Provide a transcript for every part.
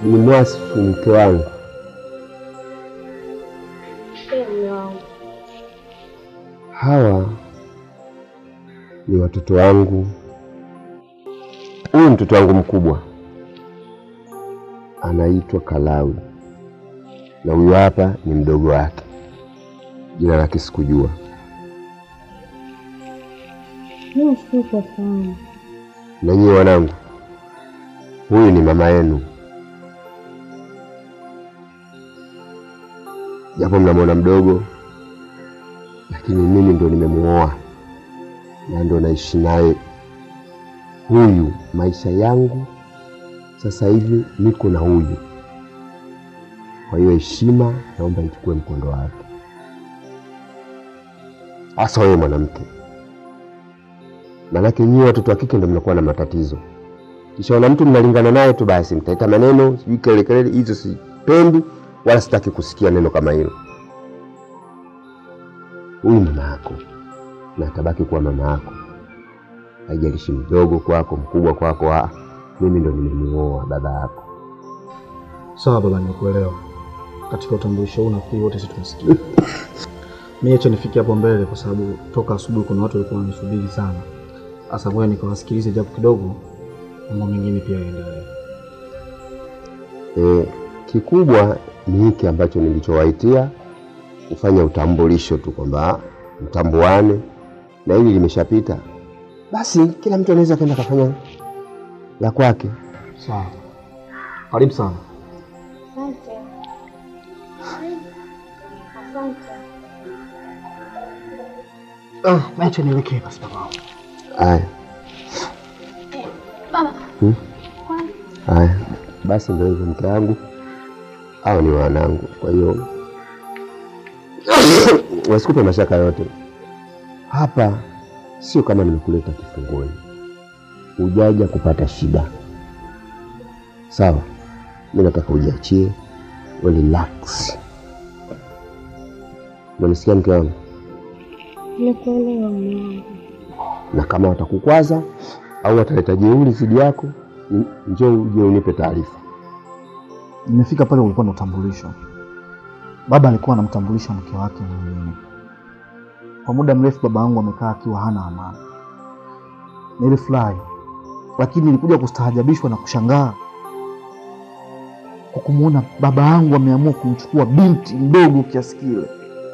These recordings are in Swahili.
ni mwasifu mke wangu. Mume wangu. Hawa ni watoto wangu. Huyu mtoto wangu mkubwa anaitwa Kalawi, na huyu hapa ni mdogo wake, jina lake sikujua. Mimi sikufahamu. Na nyie wanangu, huyu ni mama yenu, japo mnamwona mdogo, lakini mimi ndo nimemuoa na ndo naishi naye. Huyu maisha yangu sasa hivi niko na huyu, kwa hiyo heshima naomba ichukue mkondo wake, hasa wewe mwanamke Maanake nyie watoto wa kike ndio mnakuwa na matatizo. Kishaona mtu mnalingana naye tu, basi mtaita maneno sijui kelele kelele, hizo sipendi wala sitaki kusikia neno kama hilo. Huyu mama yako na atabaki kuwa mama yako, haijalishi mdogo kwako mkubwa kwako. Ah, mimi ndo nimemuoa baba yako. Sawa baba, nimekuelewa. Katika utambulisho huu nafikiri wote sisi tumesikia. Mimi acha nifike hapo mbele, kwa sababu toka asubuhi kuna watu walikuwa wananisubiri sana. Sasa ngoja nikawasikilize japo kidogo, mambo mengine pia yaendelee. E, kikubwa ni hiki ambacho nilichowaitia kufanya utambulisho tu kwamba mtambuane, na hili limeshapita, basi kila mtu anaweza kwenda kafanya la kwake. Sawa, karibu sana. Asante. Asante. Ah, acha nielekee basi baba. Haya, Baba. Hmm? Kwani? haya basi, ndio hivyo mke wangu, hao ni wanangu, kwa hiyo wasikupe mashaka yote. Hapa sio kama nimekuleta kifungoni, hujaja kupata shida, sawa? Mi nataka ujiachie, we relax. Unanisikia mke wangu? Nikuelewa mume wangu. na kama watakukwaza au wataleta jeuri zidi yako, n- njoo uje unipe taarifa. Nimefika pale ulikuwa na utambulisho. Baba alikuwa anamtambulisha mke wake mwingine. Kwa muda mrefu baba yangu amekaa akiwa hana amani. Nilifurahi, lakini nilikuja kustaajabishwa na kushangaa kwa kumwona baba yangu ameamua kumchukua binti mdogo kiasi kile.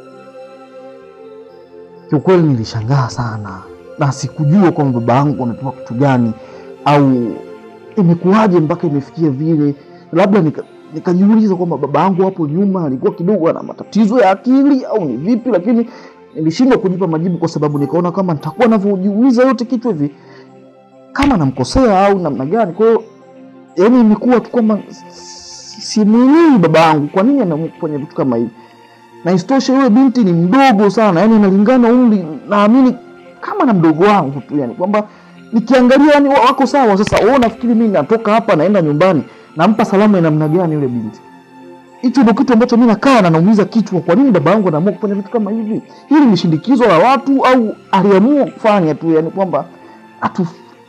Kiukweli nilishangaa sana na sikujua kwamba baba yangu amepewa kitu gani au imekuwaje mpaka imefikia vile. Labda nika nikajiuliza kwamba baba yangu hapo nyuma alikuwa kidogo ana matatizo ya akili au ni vipi, lakini nilishindwa kujipa majibu kwa sababu nikaona kama nitakuwa navyojiuliza yote kichwa hivi kama namkosea au namna gani. Kwa hiyo yani imekuwa tu kwamba simwelewi baba yangu kwa nini anaamua kufanya vitu kama hivi, na isitoshe yule binti ni mdogo sana, yani analingana umri, naamini kama na mdogo wangu tu, yani kwamba nikiangalia yani wako sawa. Sasa wewe unafikiri mimi natoka hapa naenda nyumbani nampa salamu ya namna gani yule binti? Hicho ndio kitu ambacho mimi nakaa na naumiza kichwa. Kwa nini baba yangu anaamua kufanya vitu kama hivi? Hili ni shindikizo la watu au aliamua kufanya tu, yani kwamba atu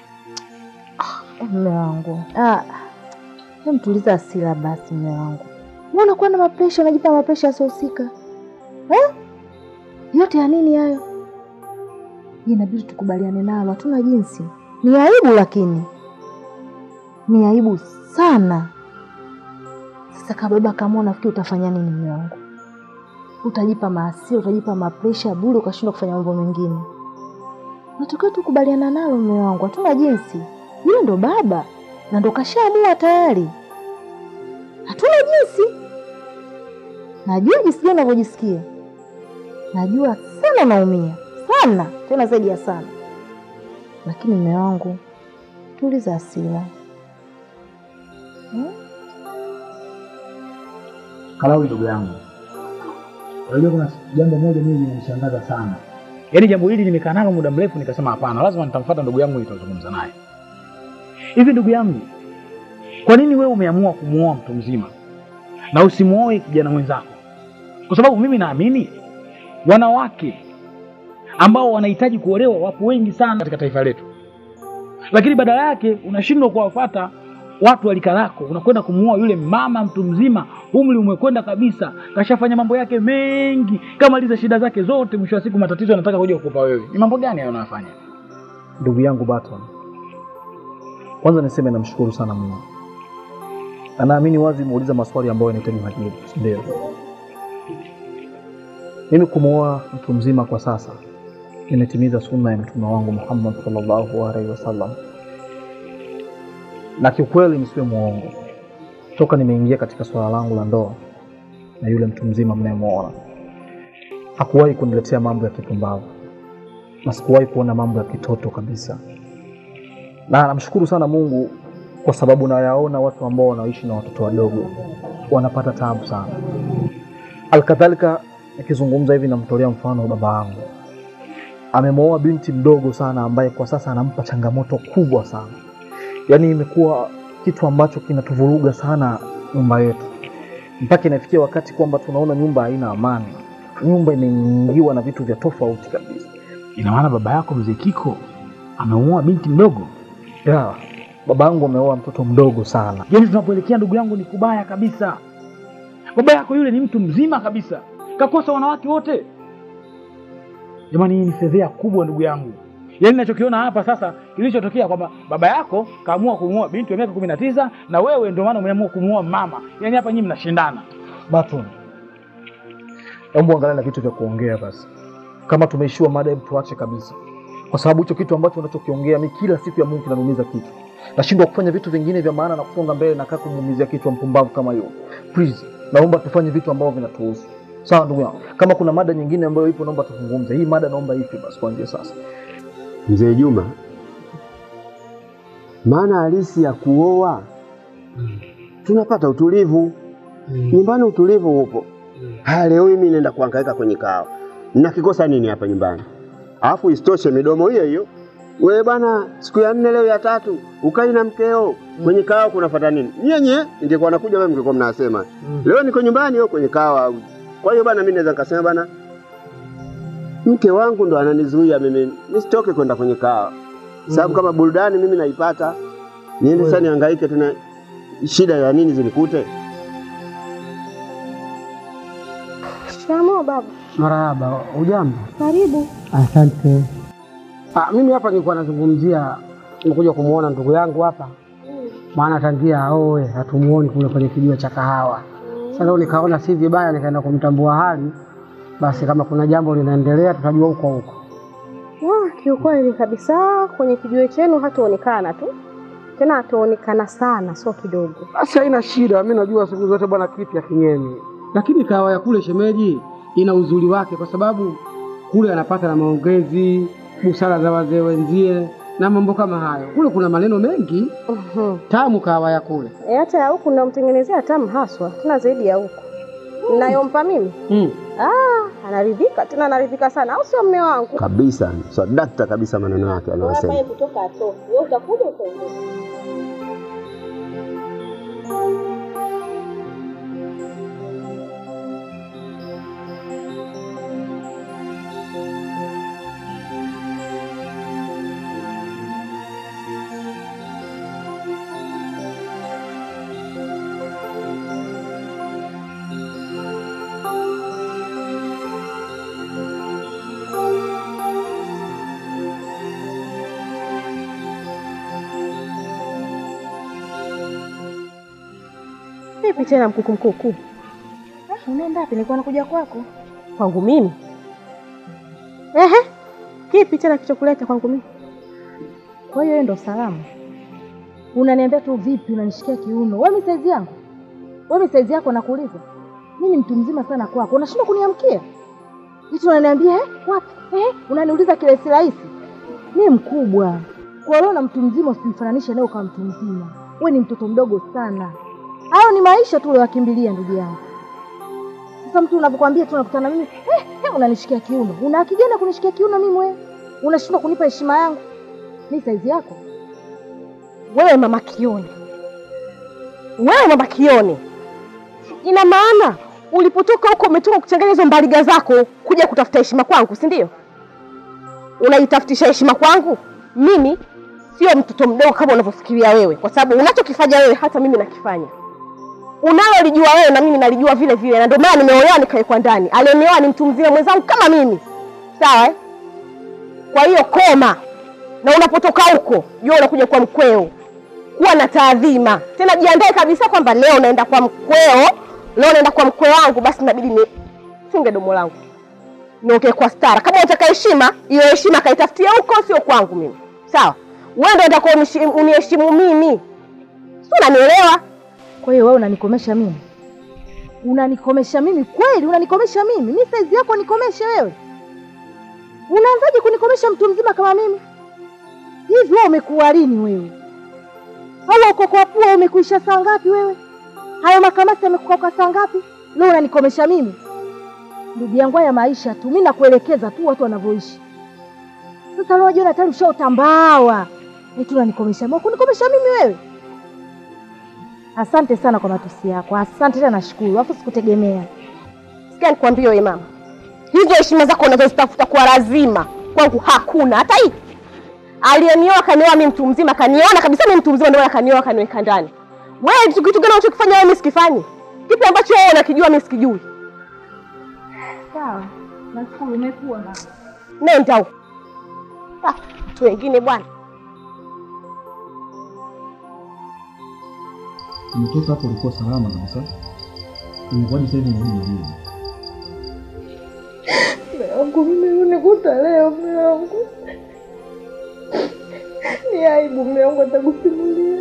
Mume wangu. Ah. Hem, tuliza hasira basi mume wangu. Mbona unakuwa na mapresha, unajipa mapresha yasiyohusika? Eh? Yote ya nini hayo? Hii Inabidi tukubaliane nalo, hatuna jinsi. Ni aibu lakini. Ni aibu sana. Sasa kama baba kama unafikiri utafanya nini mume wangu? Utajipa maasira, utajipa mapresha bure ukashindwa kufanya mambo mengine. Natakiwa tukubaliana nalo mume wangu, hatuna jinsi. Yule ndo baba na ndo kashaamua tayari, hatuna jinsi. Najua jinsi gani unavyojisikia, najua sana naumia sana, tena zaidi ya sana, lakini mume wangu, tuliza hasira hmm? Kalawi ndugu yangu, unajua kuna jambo moja mimi limenishangaza sana. Yaani jambo hili nimekaa nalo muda mrefu, nikasema hapana, lazima nitamfuata ndugu yangu nitazungumza naye. Hivi ndugu yangu, kwa nini wewe umeamua kumuoa mtu mzima na usimuoe kijana mwenzako? Kwa sababu mimi naamini wanawake ambao wanahitaji kuolewa wapo wengi sana katika taifa letu, lakini badala yake unashindwa kuwafuata watu walika lako, unakwenda kumuoa yule mama mtu mzima, umri umekwenda kabisa, kashafanya mambo yake mengi, kamaliza shida zake zote, mwisho wa siku matatizo anataka kuja kukupa wewe. Ni mambo gani hayo unayofanya? Ndugu yangu Baton, kwanza niseme namshukuru sana Mungu. Anaamini wazi umeuliza maswali ambayo yanahitaji majibu, si ndio? Mimi kumwoa mtu mzima kwa sasa nimetimiza sunna ya mtume wangu Muhammad sallallahu alaihi wasallam, na kiukweli nisiwe mwongo, toka nimeingia katika swala langu la ndoa na yule mtu mzima mnayemwona, hakuwahi kuniletea mambo ya kipumbavu na sikuwahi kuona mambo ya kitoto kabisa, na namshukuru sana Mungu kwa sababu nayaona watu ambao wanaishi na watoto wadogo wanapata taabu sana. Alkadhalika, nikizungumza hivi namtolea mfano wa baba yangu, amemwoa binti mdogo sana ambaye kwa sasa anampa changamoto kubwa sana, yaani imekuwa kitu ambacho kinatuvuruga sana nyumba yetu, mpaka inafikia wakati kwamba tunaona nyumba haina amani, nyumba imeingiwa na vitu vya tofauti kabisa. Ina maana baba yako mzee Kiko amemuoa binti mdogo? Ya, baba yangu ameoa mtoto mdogo sana. Yaani tunapoelekea ndugu yangu, ni kubaya kabisa. Baba yako yule ni mtu mzima kabisa, kakosa wanawake wote. Jamani, hii ni fedhea kubwa ndugu yangu. Yaani ninachokiona hapa sasa, kilichotokea kwamba baba yako kaamua kumuoa binti wa miaka kumi na tisa na wewe ndio maana umeamua kumuoa mama. Yaani hapa nyinyi mnashindana. Baton, hebu angalia na vitu vya kuongea basi. Kama tumeishiwa mada, hebu tuache kabisa, kwa sababu hicho kitu ambacho unachokiongea mi kila siku ya Mungu kinanumiza kichwa. Nashindwa kufanya vitu vingine vya maana na kusonga mbele, nakaa kumuumizia kichwa mpumbavu kama hiyo. Please, naomba tufanye vitu ambavyo vinatuhusu. Sawa ndugu yangu, kama kuna mada nyingine ambayo ipo, naomba tuzungumze. Hii mada naomba ife basi kuanzia sasa. Mzee Juma, maana halisi ya kuoa tunapata utulivu nyumbani, utulivu upo. Haya, leo hii mimi naenda kuhangaika kwenye kawa, nakikosa nini hapa nyumbani? Alafu isitoshe midomo hiyo hiyo, wewe bwana, siku ya nne leo ya tatu ukai na mkeo kwenye kawa, kunafuata nini? Nyenye ingekuwa nakuja wewe, mngekuwa mnasema leo niko nyumbani au kwenye kawa. Kwa hiyo bwana, mimi naweza nikasema bwana, mke wangu ndo ananizuia mimi nisitoke kwenda kwenye kawa, sababu kama burudani mimi naipata, niende sasa nihangaike tena, shida ya nini zinikute? Shikamoo baba. Marahaba, ujambo? Karibu. Asante. Ah, mimi hapa nilikuwa nazungumzia, nimekuja kumwona ndugu yangu hapa, maana tangia aoe hatumuoni kule kwenye kijiwe cha kahawa. Sasa leo nikaona si vibaya, nikaenda kumtambua hali, basi kama kuna jambo linaendelea tutajua huko huko. Ah, kiukweli kabisa kwenye kijiwe chenu hataonekana tu tena, hataonekana sana, sio kidogo. Basi haina shida, mi najua siku zote bwana kipi akinyemi, lakini kahawa ya kule shemeji ina uzuri wake, kwa sababu kule anapata na maongezi, busara za wazee wenzie na mambo kama hayo. Kule kuna maneno mengi Mhm. tamu, kahawa ya kule Eh, hata ya huku namtengenezea tamu haswa, tena zaidi ya huku nayompa mimi. mm. Ah, anaridhika tena, anaridhika sana, au sio mme wangu? Kabisa, swadakta kabisa maneno yake anayosema. kutoka atoki, wewe utakuja utaondoka. Vipi tena mkuku mkuku? Ah, unaenda wapi? Nilikuwa nakuja kwako. Kwangu mimi? Ehe, kipi tena kichokuleta kwangu mimi? Kwa hiyo hiyo ndo salamu? Unaniambia tu vipi, unanishikia kiuno? Wewe mi saizi yangu, wewe mi saizi yako, nakuuliza mimi ni mtu mzima sana kwako, unashindwa kuniamkia hitu, unaniambia eh, wapi eh, unaniuliza kirahisi rahisi. Mi mkubwa kwa leo na mtu mzima, usimfananishe naye kama mtu mzima. Wewe ni mtoto mdogo sana. Hayo ni maisha tu uliwakimbilia ndugu yangu. Sasa mtu unapokuambia tu nakutana mimi eh, eh, unanishikia kiuno, una haki gani ya kunishikia kiuno mimi? Wewe unashindwa kunipa heshima yangu, mi saizi yako Wewe mama Kioni, wewe mama Kioni, ina maana ulipotoka huko umetoka kuchanganya hizo mbaliga zako kuja kutafuta heshima kwangu, si ndio? Unaitafutisha heshima kwangu mimi? sio mtoto mdogo kama unavyofikiria wewe, kwa sababu unachokifanya wewe hata mimi nakifanya. Unalolijua wewe na mimi nalijua vile vile, na ndio maana nimeolewa nikawekwa ndani. Aliyeneoa ni mtu mzima mwenzangu kama mimi, sawa eh? Kwa hiyo koma, na unapotoka huko jua unakuja kwa mkweo, kuwa na taadhima tena, jiandae kabisa kwamba leo naenda kwa mkweo, leo naenda kwa mkwe wangu, basi inabidi nifunge domo langu niongee kwa stara. Kama unataka heshima, hiyo heshima kaitafutia huko, sio kwangu mimi, sawa? Wewe ndio unataka unishi- uniheshimu mimi, si unanielewa? Kwa hiyo wewe unanikomesha mimi, unanikomesha mimi kweli? Unanikomesha mimi? Mi saizi yako nikomeshe wewe? Unaanzaje kunikomesha mtu mzima kama mimi? Hivi wewe umekuwa lini wewe? Au ukoko wa pua umekuisha saa ngapi wewe? Hayo makamasi yamekukoka saa ngapi? Leo unanikomesha mimi? Ndugu yangu, haya maisha tu, mi nakuelekeza tu watu wanavyoishi. Sasa leo jiona tayari ushaotambawa, eti unanikomesha mimi. Kunikomesha mimi wewe? Asante sana kwa matusi yako, asante tena, nashukuru. Alafu sikutegemea. Sikia nikwambie wewe mama, hizo heshima zako unazozitafuta kwa lazima kwangu hakuna hata hii. Aliyenioa kanioa mimi mtu mzima, kaniona kabisa mimi mtu mzima, ndio maana kanioa kaniweka ndani. Wewe kitu kitu gani unachokifanya wewe mimi sikifanyi? Kipi ambacho wewe unakijua mimi sikijui? Sawa, nashukuru, umekuwa mama. Nenda huko. Ah, watu wengine bwana. Umetoka hapo ulikuwa salama kabisa. Imekuwaje sasa hivi unarudi hivi? Mume wangu mimi unikuta leo, mume wangu ni aibu, mume wangu atakusimulia.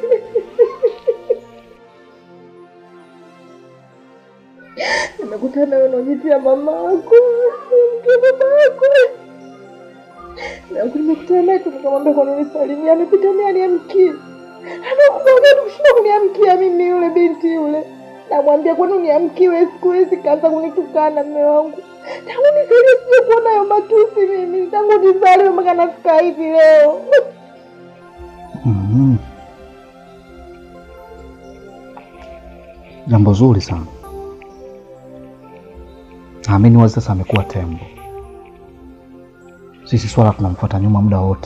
Nimekutana wewe unajitia mama yako mke baba yako nangu, nimekutana naye tu nikamwambia kwa nini salimia, amepita naye aniamkie, anakumwambia kushinda kuniamkia mimi yule binti yule namwambia kwani uniamkiwe siku hizi, kaanza kunitukana mme wangu. Tangu nizaliwe sija kuona hayo matusi mimi, tangu nizaliwe mpaka nafika hivi leo. Mhm. Jambo zuri sana. Naamini wazi sasa amekuwa tembo. Sisi swala tunamfuata nyuma muda wote.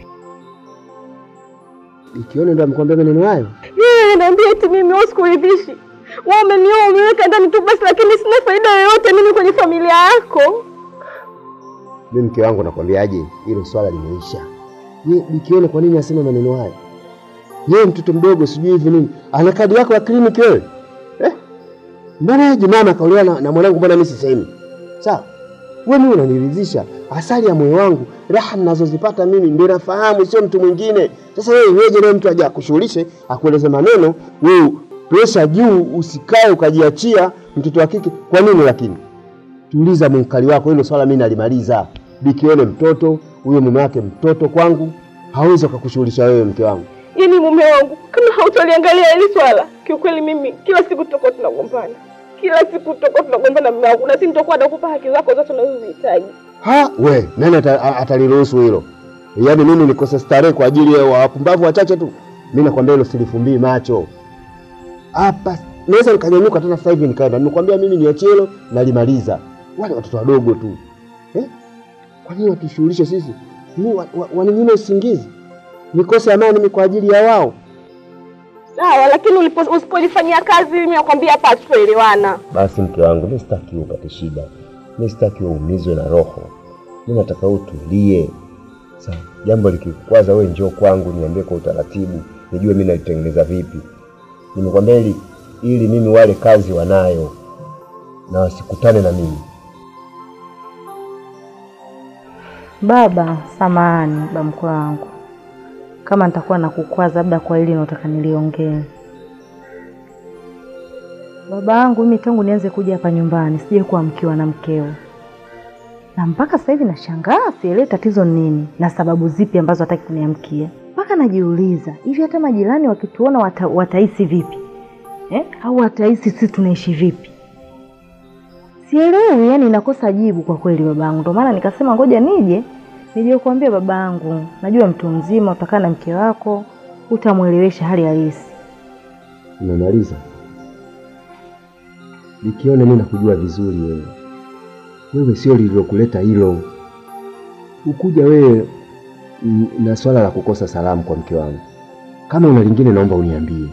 Ikione ndo amekwambia maneno hayo? Yeye anaambia eti mimi wewe sikuridhishi. Wewe umenioa umeweka ndani tu basi, lakini sina faida yoyote mimi kwenye familia yako. Mimi mke wangu nakwambiaje, hilo swala limeisha. Ye Bikione kwa nini aseme maneno hayo? Yeye mtoto mdogo sijui hivi nini, ana kadi yako ya kliniki wewe eh? Mbona yeye mama akaolewa na, na mwanangu, mbona mimi sisemi? Sawa, wewe mimi unaniridhisha, asali ya moyo wangu, raha ninazozipata mimi ndio nafahamu, sio mtu mwingine. Sasa wewe iweje leo mtu aje akushughulishe akueleze maneno, wewe presha juu, usikae ukajiachia mtoto wa kike. Kwa nini lakini? tuliza mwenkali wako, hilo swala mimi nalimaliza. Bikione mtoto huyo, mume wake mtoto kwangu, hawezi akakushughulisha wewe, mke wangu. Yaani mume wangu, kama hautaliangalia hili swala, kiukweli mimi kila siku tutakuwa tunagombana, kila siku tutakuwa tunagombana mume wangu, na si nitakuwa nakupa haki zako zote unazozihitaji. Ha, we nani ata- a- ataliruhusu hilo? Yaani mimi nikose starehe kwa ajili ya wapumbavu wachache tu? Mimi nakwambia hilo silifumbii macho hapa. Naweza nikanyanyuka tena sasa hivi nikaenda, nimekwambia mimi niachie hilo, nalimaliza. Wale watoto wadogo tu eh? Kwa nini watushughulishe sisi? Ni wa- wa- waninyime usingizi, nikose amani mimi kwa ajili ya wao. Sawa, lakini ulipo- usipolifanyia kazi, mimi nakwambia hapa hatutoelewana. Basi mke wangu, mimi sitaki upate shida, mimi sitaki uumizwe na roho, mimi nataka utulie. Sawa, jambo likikwaza, wewe njoo kwangu, niambie kwa utaratibu, nijue mimi nalitengeneza vipi. Nimekwambia ili ili mimi wale kazi wanayo na wasikutane na mimi. Baba, samahani baba mkwe wangu, kama nitakuwa nakukwaza labda kwa hili nataka niliongee. Baba yangu mimi tangu nianze kuja hapa nyumbani sije kuwa mkiwa na mkeo, na mpaka sasa hivi nashangaa, sielewi tatizo ni nini na sababu zipi ambazo hataki kuniamkia. Mpaka najiuliza hivi, hata majirani wakituona wata, watahisi vipi eh? Au watahisi sisi tunaishi vipi? Sielewi, yani nakosa jibu kwa kweli babangu. Ndio maana nikasema ngoja nije nije kuambia babangu, najua mtu mzima, utakaa na mke wako, utamwelewesha hali halisi. Umemaliza? Nikiona mimi nakujua vizuri wewe. Wewe sio lililokuleta hilo. Ukuja wewe n- na swala la kukosa salamu kwa mke wangu. Kama una lingine, naomba uniambie.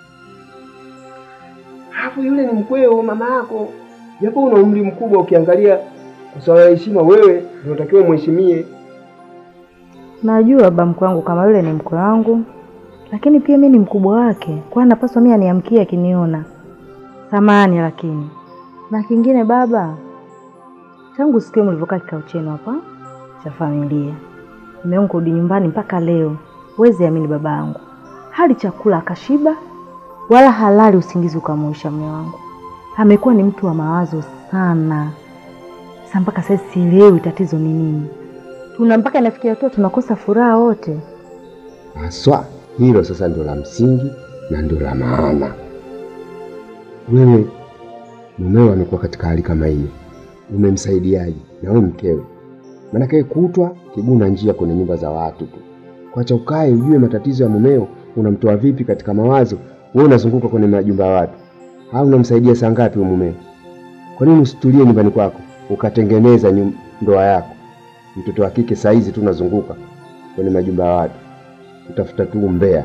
Alafu yule ni mkweo mama yako, japo una umri mkubwa, ukiangalia kwa swala la heshima, wewe ndio unatakiwa umheshimie. Najua baba mkwe wangu kama yule ni mkwe wangu, lakini pia mi ni mkubwa wake, kwa napaswa mi aniamkie akiniona. Samahani lakini na kingine baba, tangu siku hiyo mlivyokaa kikao chenu hapa cha familia, mume wangu kurudi nyumbani mpaka leo, huwezi amini baba yangu, hali chakula akashiba, wala halali usingizi ukamwisha. Mume wangu amekuwa ni mtu wa mawazo sana. Sasa mpaka sasa sielewi tatizo ni nini tuna mpaka inafikia hatua tunakosa furaha wote. Haswa hilo sasa ndio la msingi na ndio la maana. Wewe mumeo amekuwa katika hali kama hiyo, umemsaidiaje? Na wewe mkewe, maanake kutwa kiguna njia kwenye nyumba za watu tu, kwacha ukae ujue matatizo ya mumeo, unamtoa vipi katika mawazo. Wewe unazunguka kwenye majumba ya watu, au unamsaidia saa ngapi huyo mumeo? Kwa nini usitulie nyumbani kwako ukatengeneza nyum- ndoa yako? Mtoto wa kike saa hizi tu unazunguka kwenye majumba ya watu utafuta tu umbea.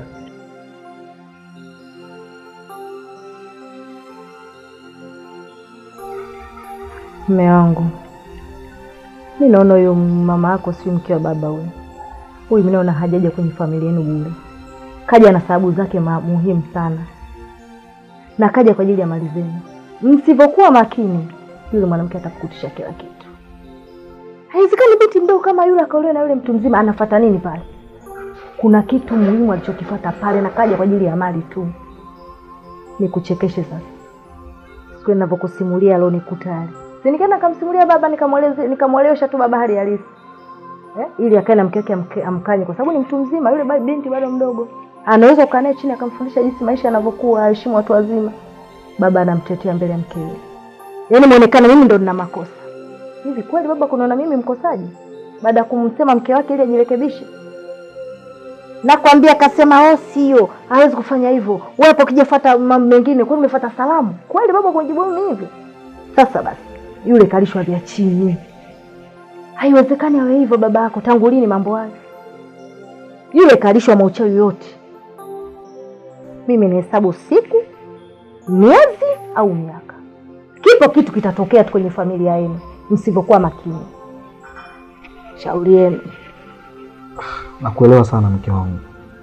Mume wangu, mi naona huyo mama yako si mke wa baba huyo. Huyu mi naona hajaja kwenye familia yenu bure, kaja na sababu zake ma- muhimu sana, na kaja kwa ajili ya mali zenu. Msivyokuwa makini, yule mwanamke atakukutisha kila kitu. Haiwezekani binti mdogo kama yule akaolewa na yule mtu mzima. Anafata nini pale? Kuna kitu muhimu alichokifata pale, na kaja kwa ajili ya mali tu. Nikuchekeshe sasa, siku ninavyokusimulia leo nikutali si nikaenda nikamsimulia baba nikamweleze nikamwelewesha tu baba hali halisi eh? ili akae na mke wake amke- amkanye, kwa sababu ni mtu mzima yule, ba- binti bado mdogo, anaweza kukaa naye chini akamfundisha jinsi maisha yanavyokuwa, aheshimu watu wazima. Baba anamtetea mbele ya mkewe, yaani muonekana mimi ndo nina makosa. Hivi kweli baba kunaona mimi mkosaji baada ya kumsema mke wake ili ajirekebishe? Nakwambia akasema oh, sio, hawezi kufanya hivyo. Wewe hapo kijafuata mambo mengine, kwani umefuata salamu? Kweli baba kunijibu mimi hivyo? Sasa basi, yule kalishwa vya chini. Haiwezekani awe hivyo baba yako. Tangu lini mambo hayo? Yule kalishwa mauchawi yote. Mimi nahesabu siku, miezi au miaka. Kipo kitu kitatokea tu kwenye familia yenu msivyokuwa makini. Shauri yenu. Nakuelewa sana mke wangu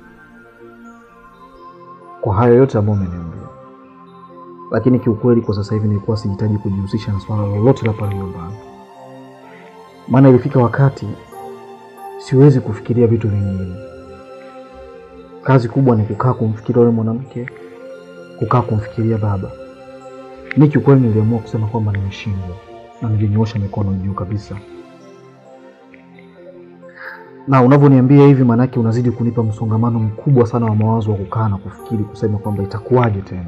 kwa hayo yote ambayo umeniambia, lakini kiukweli kwa sasa hivi nilikuwa sihitaji kujihusisha na swala lolote la pale nyumbani, maana ilifika wakati siwezi kufikiria vitu vingine. Kazi kubwa ni kukaa kumfikiria yule mwanamke, kukaa kumfikiria baba. Mi kiukweli niliamua kusema kwamba nimeshindwa na nilinyoosha mikono juu kabisa na unavyoniambia hivi, maanake unazidi kunipa msongamano mkubwa sana wa mawazo wa kukaa na kufikiri, kusema kwamba itakuwaje tena.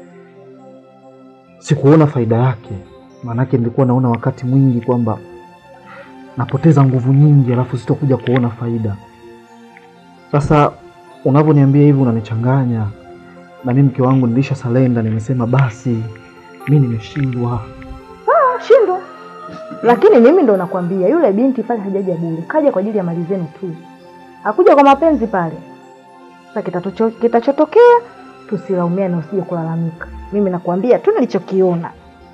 Sikuona faida yake, maanake nilikuwa naona wakati mwingi kwamba napoteza nguvu nyingi, alafu sitokuja kuona faida. Sasa unavyoniambia hivi unanichanganya, na mimi mke wangu nilisha salenda, nimesema basi mi nimeshindwa. shindwa. Lakini mimi ndo nakwambia yule binti pale hajaja bure, kaja kwa ajili ya mali zenu tu, hakuja kwa mapenzi pale. Sasa kitatocho- kitachotokea tusilaumiane, usije kulalamika. Mimi nakwambia tu nilichokiona.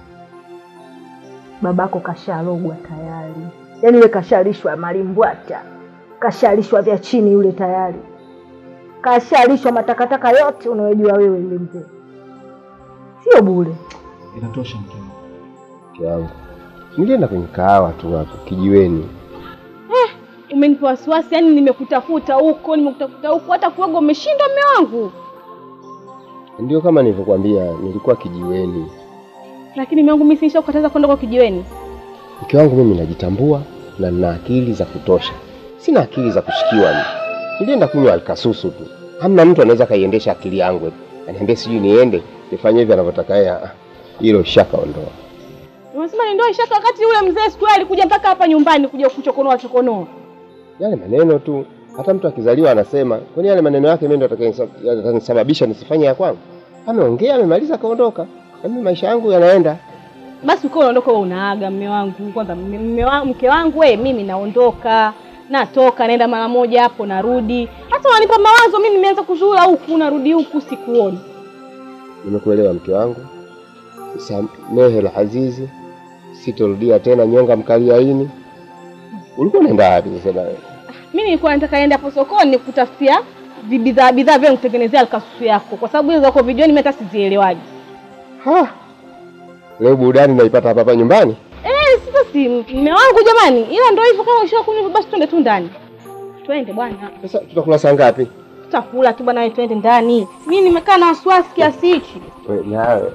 Babako kashalogwa tayari, yaani yule kashalishwa malimbwata, kashalishwa vya chini yule tayari, kashalishwa matakataka yote unayojua wewe. Yule mzee sio bure. Inatosha mke wangu. Mke wangu, nilienda kwenye kahawa tu hapo kijiweni. Umenipa wasiwasi, yani nimekutafuta huko, nimekutafuta huko, hata kuoga umeshindwa mme wangu. Ndio kama nilivyokuambia, nilikuwa kijiweni. Lakini mme wangu mimi sinisha kukataza kwenda kwa kijiweni. Mke wangu, mimi najitambua na nina akili za kutosha, sina akili za kushikiwa. Mimi nilienda kunywa alkasusu tu, hamna mtu anaweza kaiendesha akili yangu eti aniambie sijui niende nifanye hivi anavyotaka yeye. Ah, Hilo shakaondoa. Unasema ni ndoa ishaka, wakati yule mzee siku ile alikuja mpaka hapa nyumbani kuja kuchokonoa chokonoa. Yale maneno tu, hata mtu akizaliwa anasema, kwani yale maneno yake mimi ndo yatakayonisa- yatanisababisha nisifanye ya kwangu? Ameongea, amemaliza, kaondoka, na mimi maisha yangu yanaenda. Basi ukiwa unaondoka wewe unaaga mme wangu kwanza, mme- mme wa- mke wangu we, mimi naondoka natoka naenda mara moja hapo narudi, hata wanipa mawazo. Mimi nimeanza kuzula huku narudi huku, sikuoni. Nimekuelewa mke wangu, samehe la azizi, sitorudia tena nyonga mkaliaini. Ulikuwa unaenda wapi sasa na wewe? Mimi nilikuwa nataka enda hapo sokoni nikutafutia vibidhaa bidhaa vya kutengenezea alkasusu yako, kwa sababu hizo zako vijoni mimi hata sizielewaji. Ha, leo burudani naipata hapa hapa nyumbani. Eh, sasa si mume wangu jamani, ila ndio hivyo. Kama ushakunywa basi twende tu ndani, twende bwana. Sasa tutakula saa ngapi? Tutakula tu bwana, wewe twende ndani. Mimi nimekaa na wasiwasi kiasi hichi. We, nawe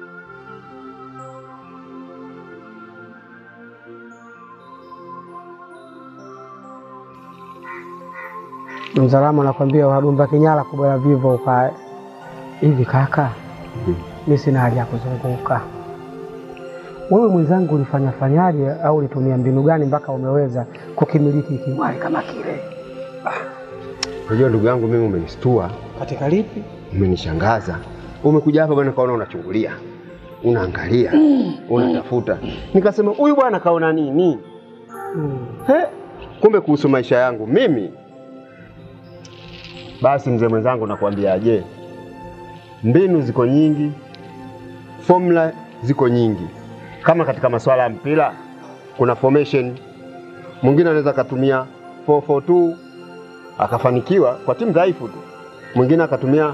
Mzalamu anakwambia wadumba kinyala kubwa vivo ukae hivi. Kaka, mi sina hali ya kuzunguka. Wewe mwenzangu, ulifanya fanyaje au ulitumia mbinu gani mpaka umeweza kukimiliki kimwali kama kile? unajua, ndugu yangu, mimi umenistua, Katika lipi? umenishangaza. Umekuja hapa bwana, kaona unachungulia, unaangalia, unatafuta. Nikasema huyu bwana kaona nini? Mm. He, kumbe kuhusu maisha yangu mimi. Basi mzee mwenzangu, nakwambiaje, mbinu ziko nyingi, formula ziko nyingi. Kama katika masuala ya mpira kuna formation, mwingine anaweza akatumia 442 akafanikiwa kwa timu dhaifu tu, mwingine akatumia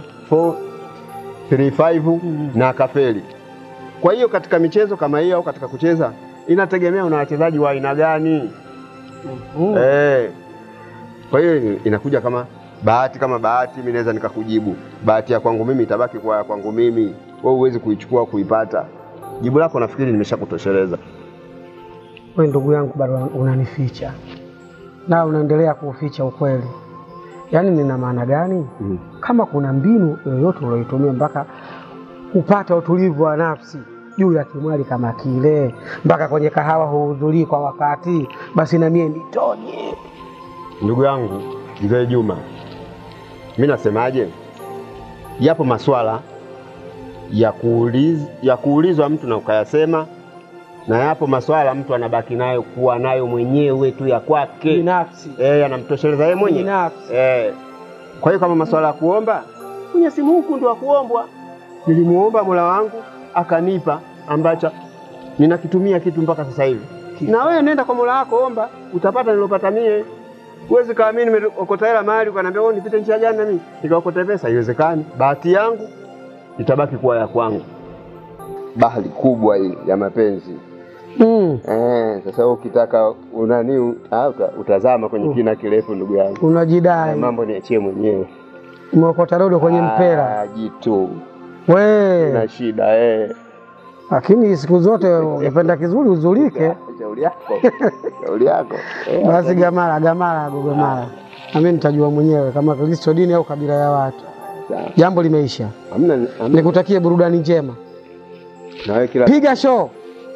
435 na akafeli. Kwa hiyo katika michezo kama hiyo au katika kucheza inategemea una wachezaji wa aina gani. Mm. Eh. Kwa hiyo inakuja kama bahati kama bahati, mimi naweza nikakujibu bahati ya kwangu mimi itabaki kwa ya kwangu mimi, wewe huwezi kuichukua kuipata. Jibu lako nafikiri nimeshakutosheleza. Wewe ndugu yangu bado unanificha na unaendelea kuuficha ukweli. Yaani nina maana gani? Mm. Kama kuna mbinu yoyote ulioitumia mpaka kupata utulivu wa nafsi juu ya kimwali kama kile, mpaka kwenye kahawa huhudhurii kwa wakati, basi na mie nitoje. Ndugu yangu mzee Juma, mi nasemaje, yapo maswala ya kuuliz, ya kuulizwa mtu na ukayasema, na yapo maswala mtu anabaki nayo kuwa nayo mwenyewe tu ya kwake Binafsi. eh, yanamtosheleza yeye mwenyewe Binafsi. eh. Kwa hiyo kama maswala ya kuomba, kwenye simu huku ndo akuombwa. Nilimuomba Mola wangu akanipa ambacho ninakitumia kitu mpaka sasa hivi. Na wewe nenda kwa Mola wako omba, utapata nilopata mie. Huwezi kama mimi nimeokota hela mahali ukaniambia wewe nipite njia gani na mimi nikaokota pesa, haiwezekani. Bahati yangu itabaki kuwa ya kwangu. Bahari kubwa hii ya mapenzi. Mm. Eh, sasa ukitaka unani ah, uta, utazama kwenye kina kirefu ndugu yangu. Na Unajidai mambo niachie mwenyewe. umeokota dodo kwenye mpera Ah, jitu we, na shida eh. lakini siku zote ukipenda kizuri uzulike. Shauri yako. Shauri yako. Eh, Basi gamara gamara gogomara, nami nitajua mwenyewe kama Kristo dini au kabila ya watu. sawa. Jambo limeisha, Hamna hamna nikutakie burudani njema, na wewe kila piga show.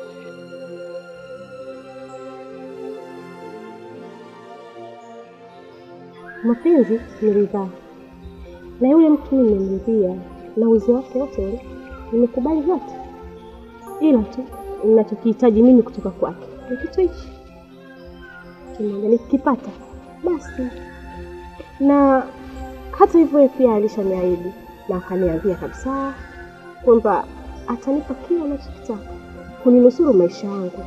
Mapenzi ni ridhaa, na yule mtu nimemridhia, na uzi wake wote ule nimekubali vyote, ila tu ninachokihitaji mimi kutoka kwake ni kitu hichi kimoja. Nikikipata basi, na hata hivyo yeye pia alishaniahidi na akaniambia kabisa kwamba atanipa kila anachokitaka kuninusuru maisha yangu.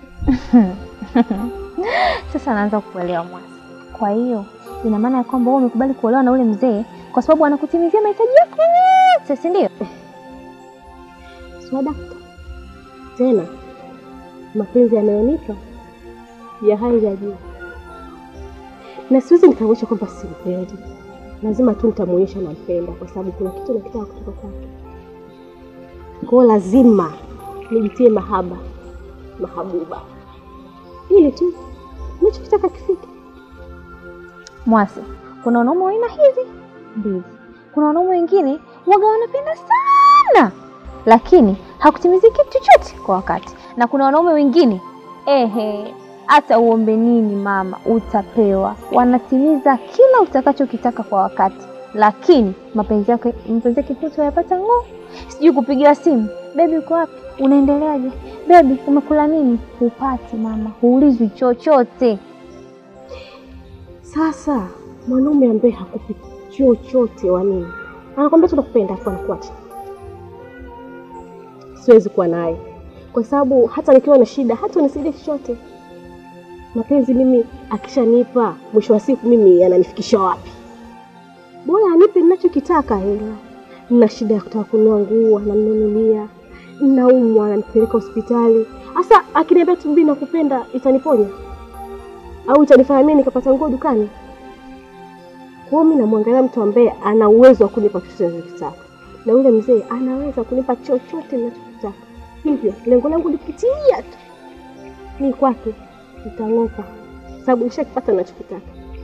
Sasa naanza kukuelewa Mwasi. Kwa hiyo ina maana ya kwamba wewe umekubali kuolewa na ule mzee kwa sababu anakutimizia mahitaji yako yote, si ndio? swadakta tena mapenzi yanayonipa ya hali ya juu, na siwezi nikaonyesha kwamba simpendi. Lazima tu nitamwonyesha nampenda, kwa sababu kuna kitu nakitaka kutoka kwake. Kwa hiyo lazima nijitie mahaba mahabuba, ili tu nachokitaka kifike. Mwasi, kuna wanaume wa aina hizi mbili. Kuna wanaume wengine waga wanapenda sana, lakini hakutimizii kitu chochote kwa wakati, na kuna wanaume wengine ehe, hata uombe nini mama, utapewa. Wanatimiza kila utakachokitaka kwa wakati, lakini mapenzi yake mapenzi yake hutu hayapata ng'oo. Sijui kupigiwa simu, bebi, uko wapi? Unaendeleaje? Bebi, umekula nini? Hupati mama, huulizwi chochote. Sasa mwanaume ambaye hakupi chochote wa nini, anakwambia tu nakupenda, afu anakuacha, siwezi kuwa naye kwa sababu hata nikiwa na shida hata unisaidia chochote. Mapenzi mimi akishanipa, mwisho wa siku mimi yananifikisha wapi? Bora anipe ninachokitaka. Hela, nina shida ya kutaka kununua nguo, ananinunulia. Ninaumwa, ananipeleka hospitali. Sasa akiniambia tu mimi nakupenda, itaniponya au itanifanya mimi nikapata nguo dukani? Kwa hiyo mimi namwangalia mtu ambaye ana uwezo wa kunipa chochote ninachotaka, na yule mzee anaweza kunipa chochote ninachotaka. Hivyo lengo langu likitimia tu, ni kwake nitang'oka, sababu nishakipata ninachokitaka.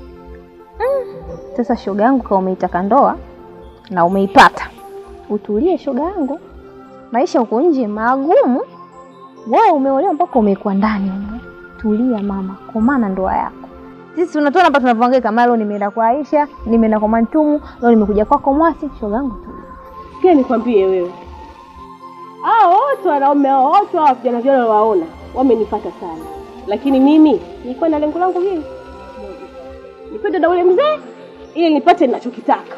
Sasa shoga yangu, kama umeitaka ndoa na umeipata, utulie shoga yangu. Maisha huko nje magumu, wewe umeolewa mpaka umekuwa ndani humo. Tulia mama, komana ndoa yako. Sisi tunatoa hapa tunavyohangaika, mara leo nimeenda kwa Aisha, nimeenda kwa Mantumu, leo nimekuja kwako Mwasi. Shoga yangu tulia. Pia nikwambie wewe, hao wote wanaume hao wote hao vijana vile waona wamenipata sana, lakini mimi nilikuwa na lengo langu hili nipende na ule mzee ili nipate ninachokitaka.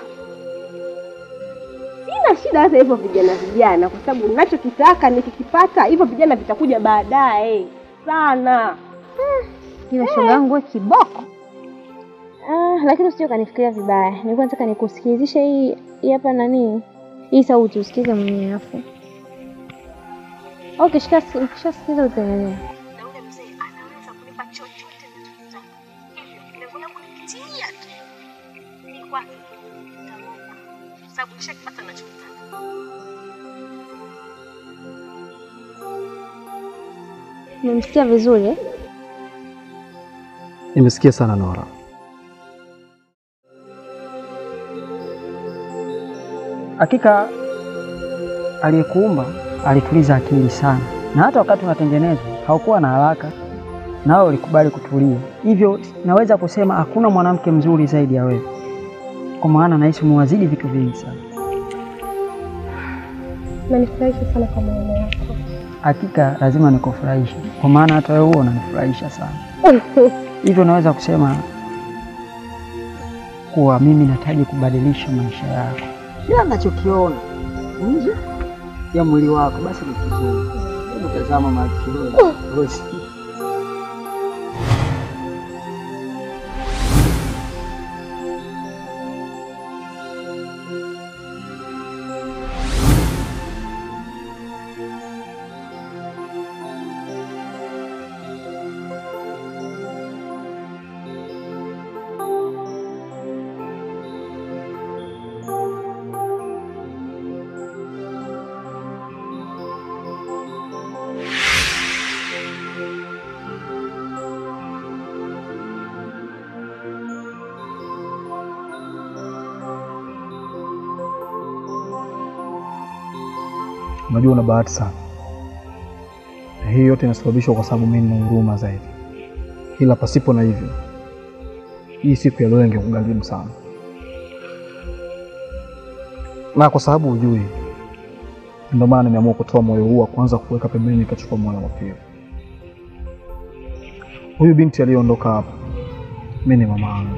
Sina shida hata hivyo vijana vijana, kwa sababu ninachokitaka nikikipata, hivyo vijana vitakuja baadaye sana. Ila shoga yangu wewe kiboko. Ah, lakini usije kanifikiria vibaya. Nilikuwa nataka nikusikilizishe hii hii hapa nani? Hii sauti usikize mwenyewe afu. Okay, shika ukishasikiza utaelewa. Na ule mzee anaweza kunipa chochote ninachotaka. Hivyo lengo langu likitimia tu, ni kwake nitang'oka, sababu nishakipata ninachokitaka. Umemsikia vizuri eh? Nimesikia sana Nora. Hakika aliyekuumba alituliza akili sana, na hata wakati unatengenezwa haukuwa na haraka, nawe ulikubali kutulia. Hivyo naweza kusema hakuna mwanamke mzuri zaidi ya wewe, kwa maana nahisi umewazidi vitu vingi sana. Nanifurahisha sana kwa maneno yako. Hakika lazima nikufurahishe, kwa maana hata wewe huwa unanifurahisha sana. Hivyo naweza kusema kuwa mimi nahitaji kubadilisha maisha yako. Kila ninachokiona nje ya mwili wako basi ni kizuri. Hebu tazama macho Rosi. Unajua una bahati sana, na hii yote inasababishwa kwa sababu mimi nina huruma zaidi, ila pasipo na hivyo hii siku ya leo ingekugharimu sana, na kwa sababu hujui, ndio maana nimeamua kutoa moyo huu wa kwanza kuweka pembeni, nikachukua moyo wa pili. Huyu binti aliyeondoka hapa, mimi ni mama yangu.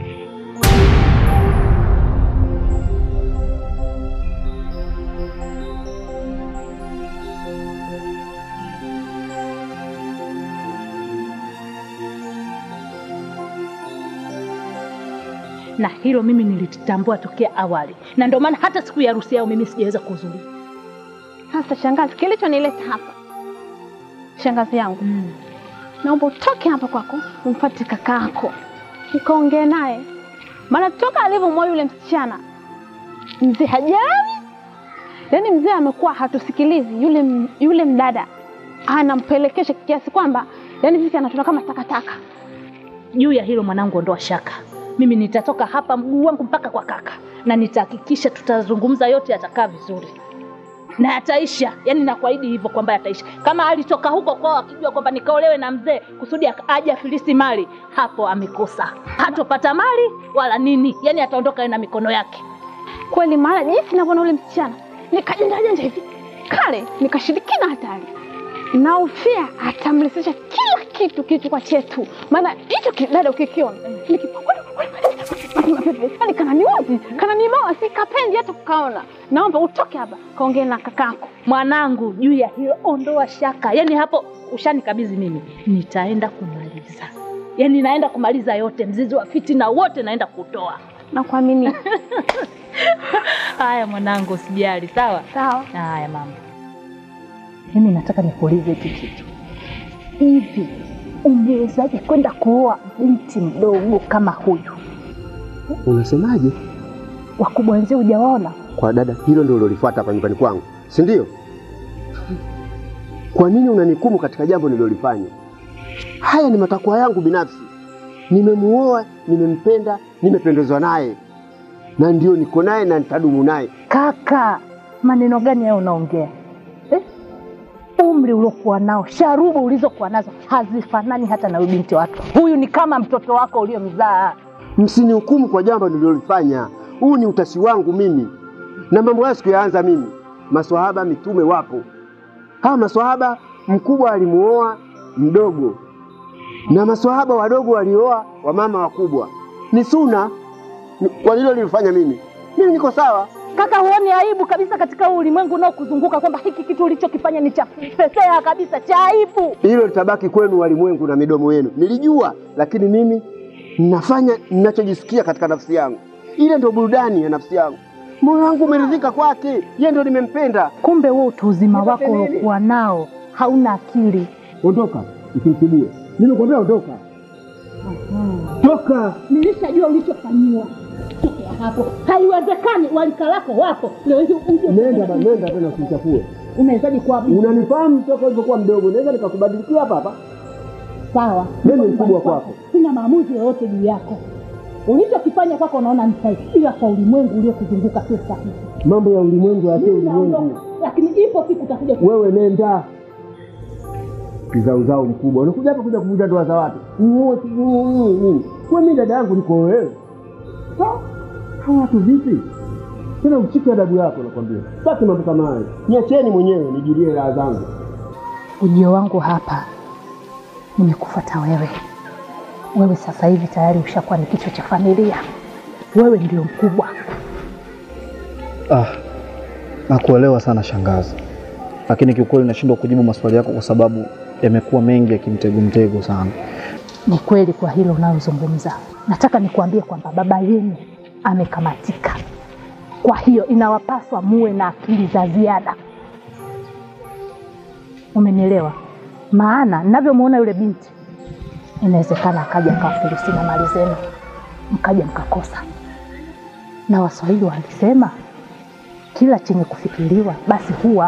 na hilo mimi nilitambua tokea awali, na ndio maana hata siku ya harusi yao mimi sijaweza kuhudhuria. Sasa shangazi, kilichonileta hapa, shangazi yangu, naomba utoke hapa kwako, umfuate kakaako ukaongee naye, maana toka alivyomwoa yule msichana mzee hajali, yaani mzee amekuwa hatusikilizi. Yule, m- yule mdada anampelekesha kiasi kwamba yaani sisi anatuna kama takataka. Juu ya hilo mwanangu, ondoa shaka, mimi nitatoka hapa mguu wangu mpaka kwa kaka, na nitahakikisha tutazungumza yote, yatakaa vizuri na yataisha. Yani nakuahidi hivyo kwamba yataisha. Kama alitoka huko kwao akijua kwamba nikaolewe na mzee kusudi ak- aje afilisi mali, hapo amekosa, hatopata mali wala nini, yani ataondoka yeye na mikono yake. kweli, maana jinsi navyoona ule msichana nikajenjajanja hivi kale nikashirikina hatari. naofia atamlisisha kila kitu kilichokuwa chetu, maana hicho kidada ukikiona yani kananiuzi kananimawa, si kapendi hata kukaona. Naomba utoke hapa kaongee na kakako. Mwanangu, juu ya hilo ondoa shaka. Yaani hapo ushanikabidhi mimi, nitaenda kumaliza. Yaani naenda kumaliza yote, mzizi wa fitina wote naenda kutoa. Nakuamini. Haya mwanangu, usijali, sawa Sawa. haya mama. Mimi nataka nikuulize hiki kitu, hivi ungewezaje kwenda kuoa binti mdogo kama huyu? Unasemaje? Wakubwa wenzio hujawaona? Kwa dada, hilo ndio ulilolifuata hapa nyumbani kwangu, si ndio? Kwa nini unanikumu katika jambo nililolifanya? Haya ni matakwa yangu binafsi. Nimemuoa, nimempenda, nimependezwa naye, na ndio niko naye na nitadumu naye. Kaka, maneno gani hayo unaongea eh? Umri uliokuwa nao, sharubu ulizokuwa nazo hazifanani hata na huyu binti watu. Huyu ni kama mtoto wako uliomzaa. Msinihukumu kwa jambo nililolifanya. Huu ni utashi wangu mimi, na mambo haya sikuyaanza mimi. Maswahaba mitume wapo. Hawa maswahaba, mkubwa alimuoa mdogo, na maswahaba wadogo walioa wamama wakubwa. Ni suna Ni- kwa hilo nilifanya mimi. Mimi niko sawa. Kaka, huoni aibu kabisa katika huu ulimwengu unaokuzunguka kwamba hiki kitu ulichokifanya ni cha fefea kabisa, cha aibu? Hilo litabaki kwenu walimwengu na midomo yenu. Nilijua, lakini mimi nafanya ninachojisikia katika nafsi yangu. Ile ndio burudani ya nafsi yangu. Moyo wangu umeridhika kwake, yeye ndio nimempenda. Kumbe wewe utu uzima wako uliokuwa nao hauna akili. Ondoka, usimtibie. Nimekwambia ondoka. Toka. Nilishajua ulichofanyiwa. Tokea hapo, haiwezekani. Walika lako wapo leo hivi uje Nenda ba, nenda tena usichafue. unawezaje kuwa Unanifahamu toka ulivyokuwa mdogo, naweza nikakubadilikia hapa hapa. sawa? Mimi ni mkubwa kwako. Sina maamuzi yoyote juu yako. Ulichokifanya kwako unaona ni sahihi, ila kwa ulimwengu uliokuzunguka sio sahihi. Mambo ya ulimwengu ya Mimi ulimwengu. naondoka, lakini ipo siku utakuja ku- Wewe nenda. Kizauzao mkubwa. Unakuja hapa kuja kuvunja ndoa za watu. Uoe nini? Kwa mimi dada yangu niko wewe. Sawa? Hawa watu vipi? Tena uchike adabu yako nakwambia. Sasa mambo kama hayo. Niacheni mwenyewe nijulie raha zangu. Ujio wangu hapa nimekufuata wewe. Wewe sasa hivi tayari ushakuwa ni kichwa cha familia, wewe ndio mkubwa. Ah, nakuelewa sana shangazi, lakini kiukweli nashindwa kujibu maswali yako kwa sababu yamekuwa mengi ya kimtego mtego sana. Ni kweli kwa hilo unalozungumza. Nataka nikuambie kwamba baba yenu amekamatika, kwa hiyo inawapaswa muwe na akili za ziada. Umenielewa? Maana ninavyomwona yule binti, inawezekana akaja akawafilisi na mali zenu, mkaja mkakosa. Na Waswahili walisema kila chenye kufikiriwa basi huwa.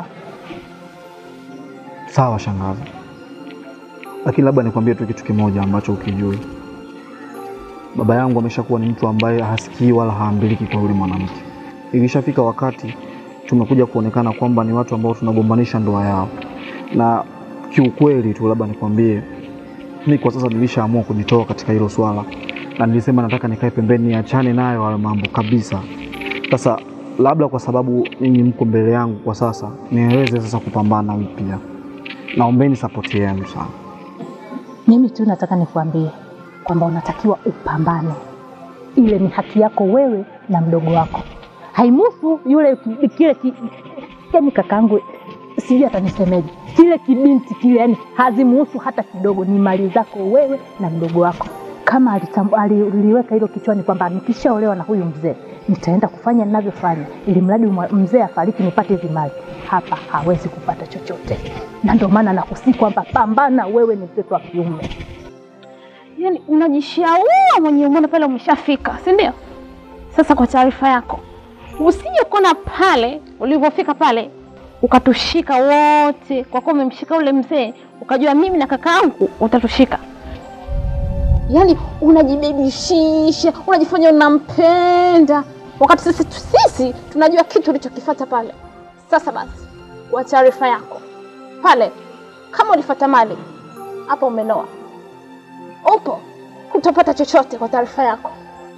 Sawa shangazi, lakini labda nikwambie tu kitu kimoja ambacho ukijui. Baba yangu ameshakuwa ni mtu ambaye hasikii wala haambiliki kwa yule mwanamke. Ilishafika wakati tumekuja kuonekana kwamba ni watu ambao tunagombanisha ndoa yao, na kiukweli tu labda nikwambie, mi kwa sasa nilishaamua kujitoa katika hilo swala, na nilisema nataka nikae pembeni, niachane nayo hayo mambo kabisa. Sasa labda kwa sababu ninyi mko mbele yangu kwa sasa, niweze sasa kupambana upya. Naombeni sapoti yenu sana. Mimi tu nataka nikuambie kwamba unatakiwa upambane. Ile ni haki yako wewe na mdogo wako, haimuhusu yule ki- kile ki, yani kakaangu sijui atanisemeje, kile kibinti kile, yani hazimuhusu hata kidogo. Ni mali zako wewe na mdogo wako. Kama alitambu, aliliweka hilo kichwani kwamba nikishaolewa na huyu mzee nitaenda kufanya ninavyofanya, ili mradi mwa- mzee afariki nipate hizi mali, hapa hawezi kupata chochote. Na ndio maana nakusii kwamba pambana, wewe ni mtoto wa kiume. Yaani unajishaua mwenyewe, umeona pale umeshafika, si ndio? Sasa kwa taarifa yako, usije kuona pale ulivyofika pale ukatushika wote, kwa kuwa umemshika ule mzee, ukajua mimi na kakaangu utatushika. Yaani unajibebishisha, unajifanya unampenda, wakati sisi sisi tunajua kitu ulichokifata pale. Sasa basi, kwa taarifa yako, pale kama ulifata mali, hapa umenoa upo hutapata chochote kwa taarifa yako.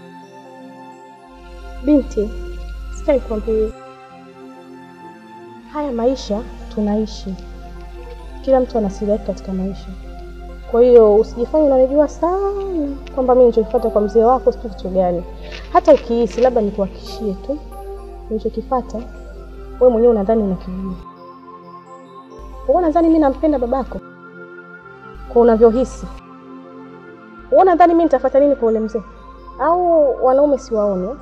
Binti, sikia nikwambie, haya maisha tunaishi, Kila mtu ana siri yake katika maisha, kwa hiyo usijifanye unanijua sana kwamba mimi nilichokifuata kwa mzee wako sio kitu gani. Hata ukihisi labda nikuhakikishie tu nilichokifuata, wewe mwenyewe unadhani unakijua. Wewe unadhani mimi nampenda babako kwa unavyohisi? Wewe unadhani mimi nitafuata nini kwa ule mzee? Au wanaume siwaone? eh?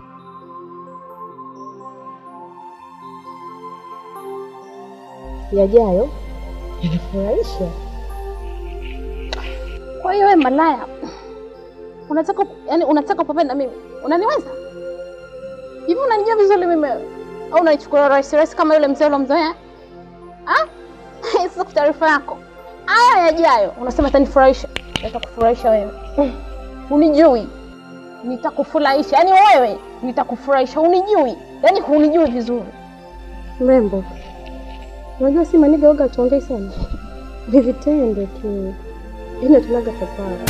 yajayo yanafurahisha. Kwa hiyo wewe malaya, unataka yani, unataka kupenda mimi? Unaniweza hivi? Unanijua vizuri mimi au unaichukua rahisi rahisi kama yule mzee ulomzoea? Ah, sasa kwa taarifa yako, haya yajayo unasema atanifurahisha. Nitakufurahisha wewe? Unijui, nitakufurahisha yani wewe, nitakufurahisha. Unijui yani, hunijui vizuri. Mrembo, unajua si maniga oga tuongei sana, ni vitendo tu, ine tunaga papara.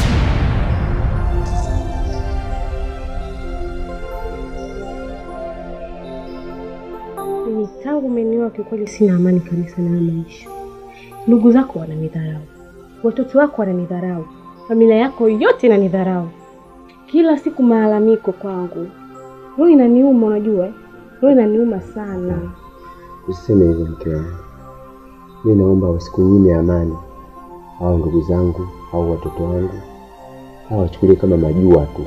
Mimi tangu umenioa kiukweli sina amani kabisa na haya maisha. Ndugu zako wananidharau, watoto wako wananidharau, familia yako yote inanidharau, kila siku malalamiko kwangu. Roho inaniuma, unajua eh? roho inaniuma sana. Usiseme hivyo mke wangu, mi naomba wasikunyime amani au ndugu zangu au watoto wangu, au wachukulie kama majua tu.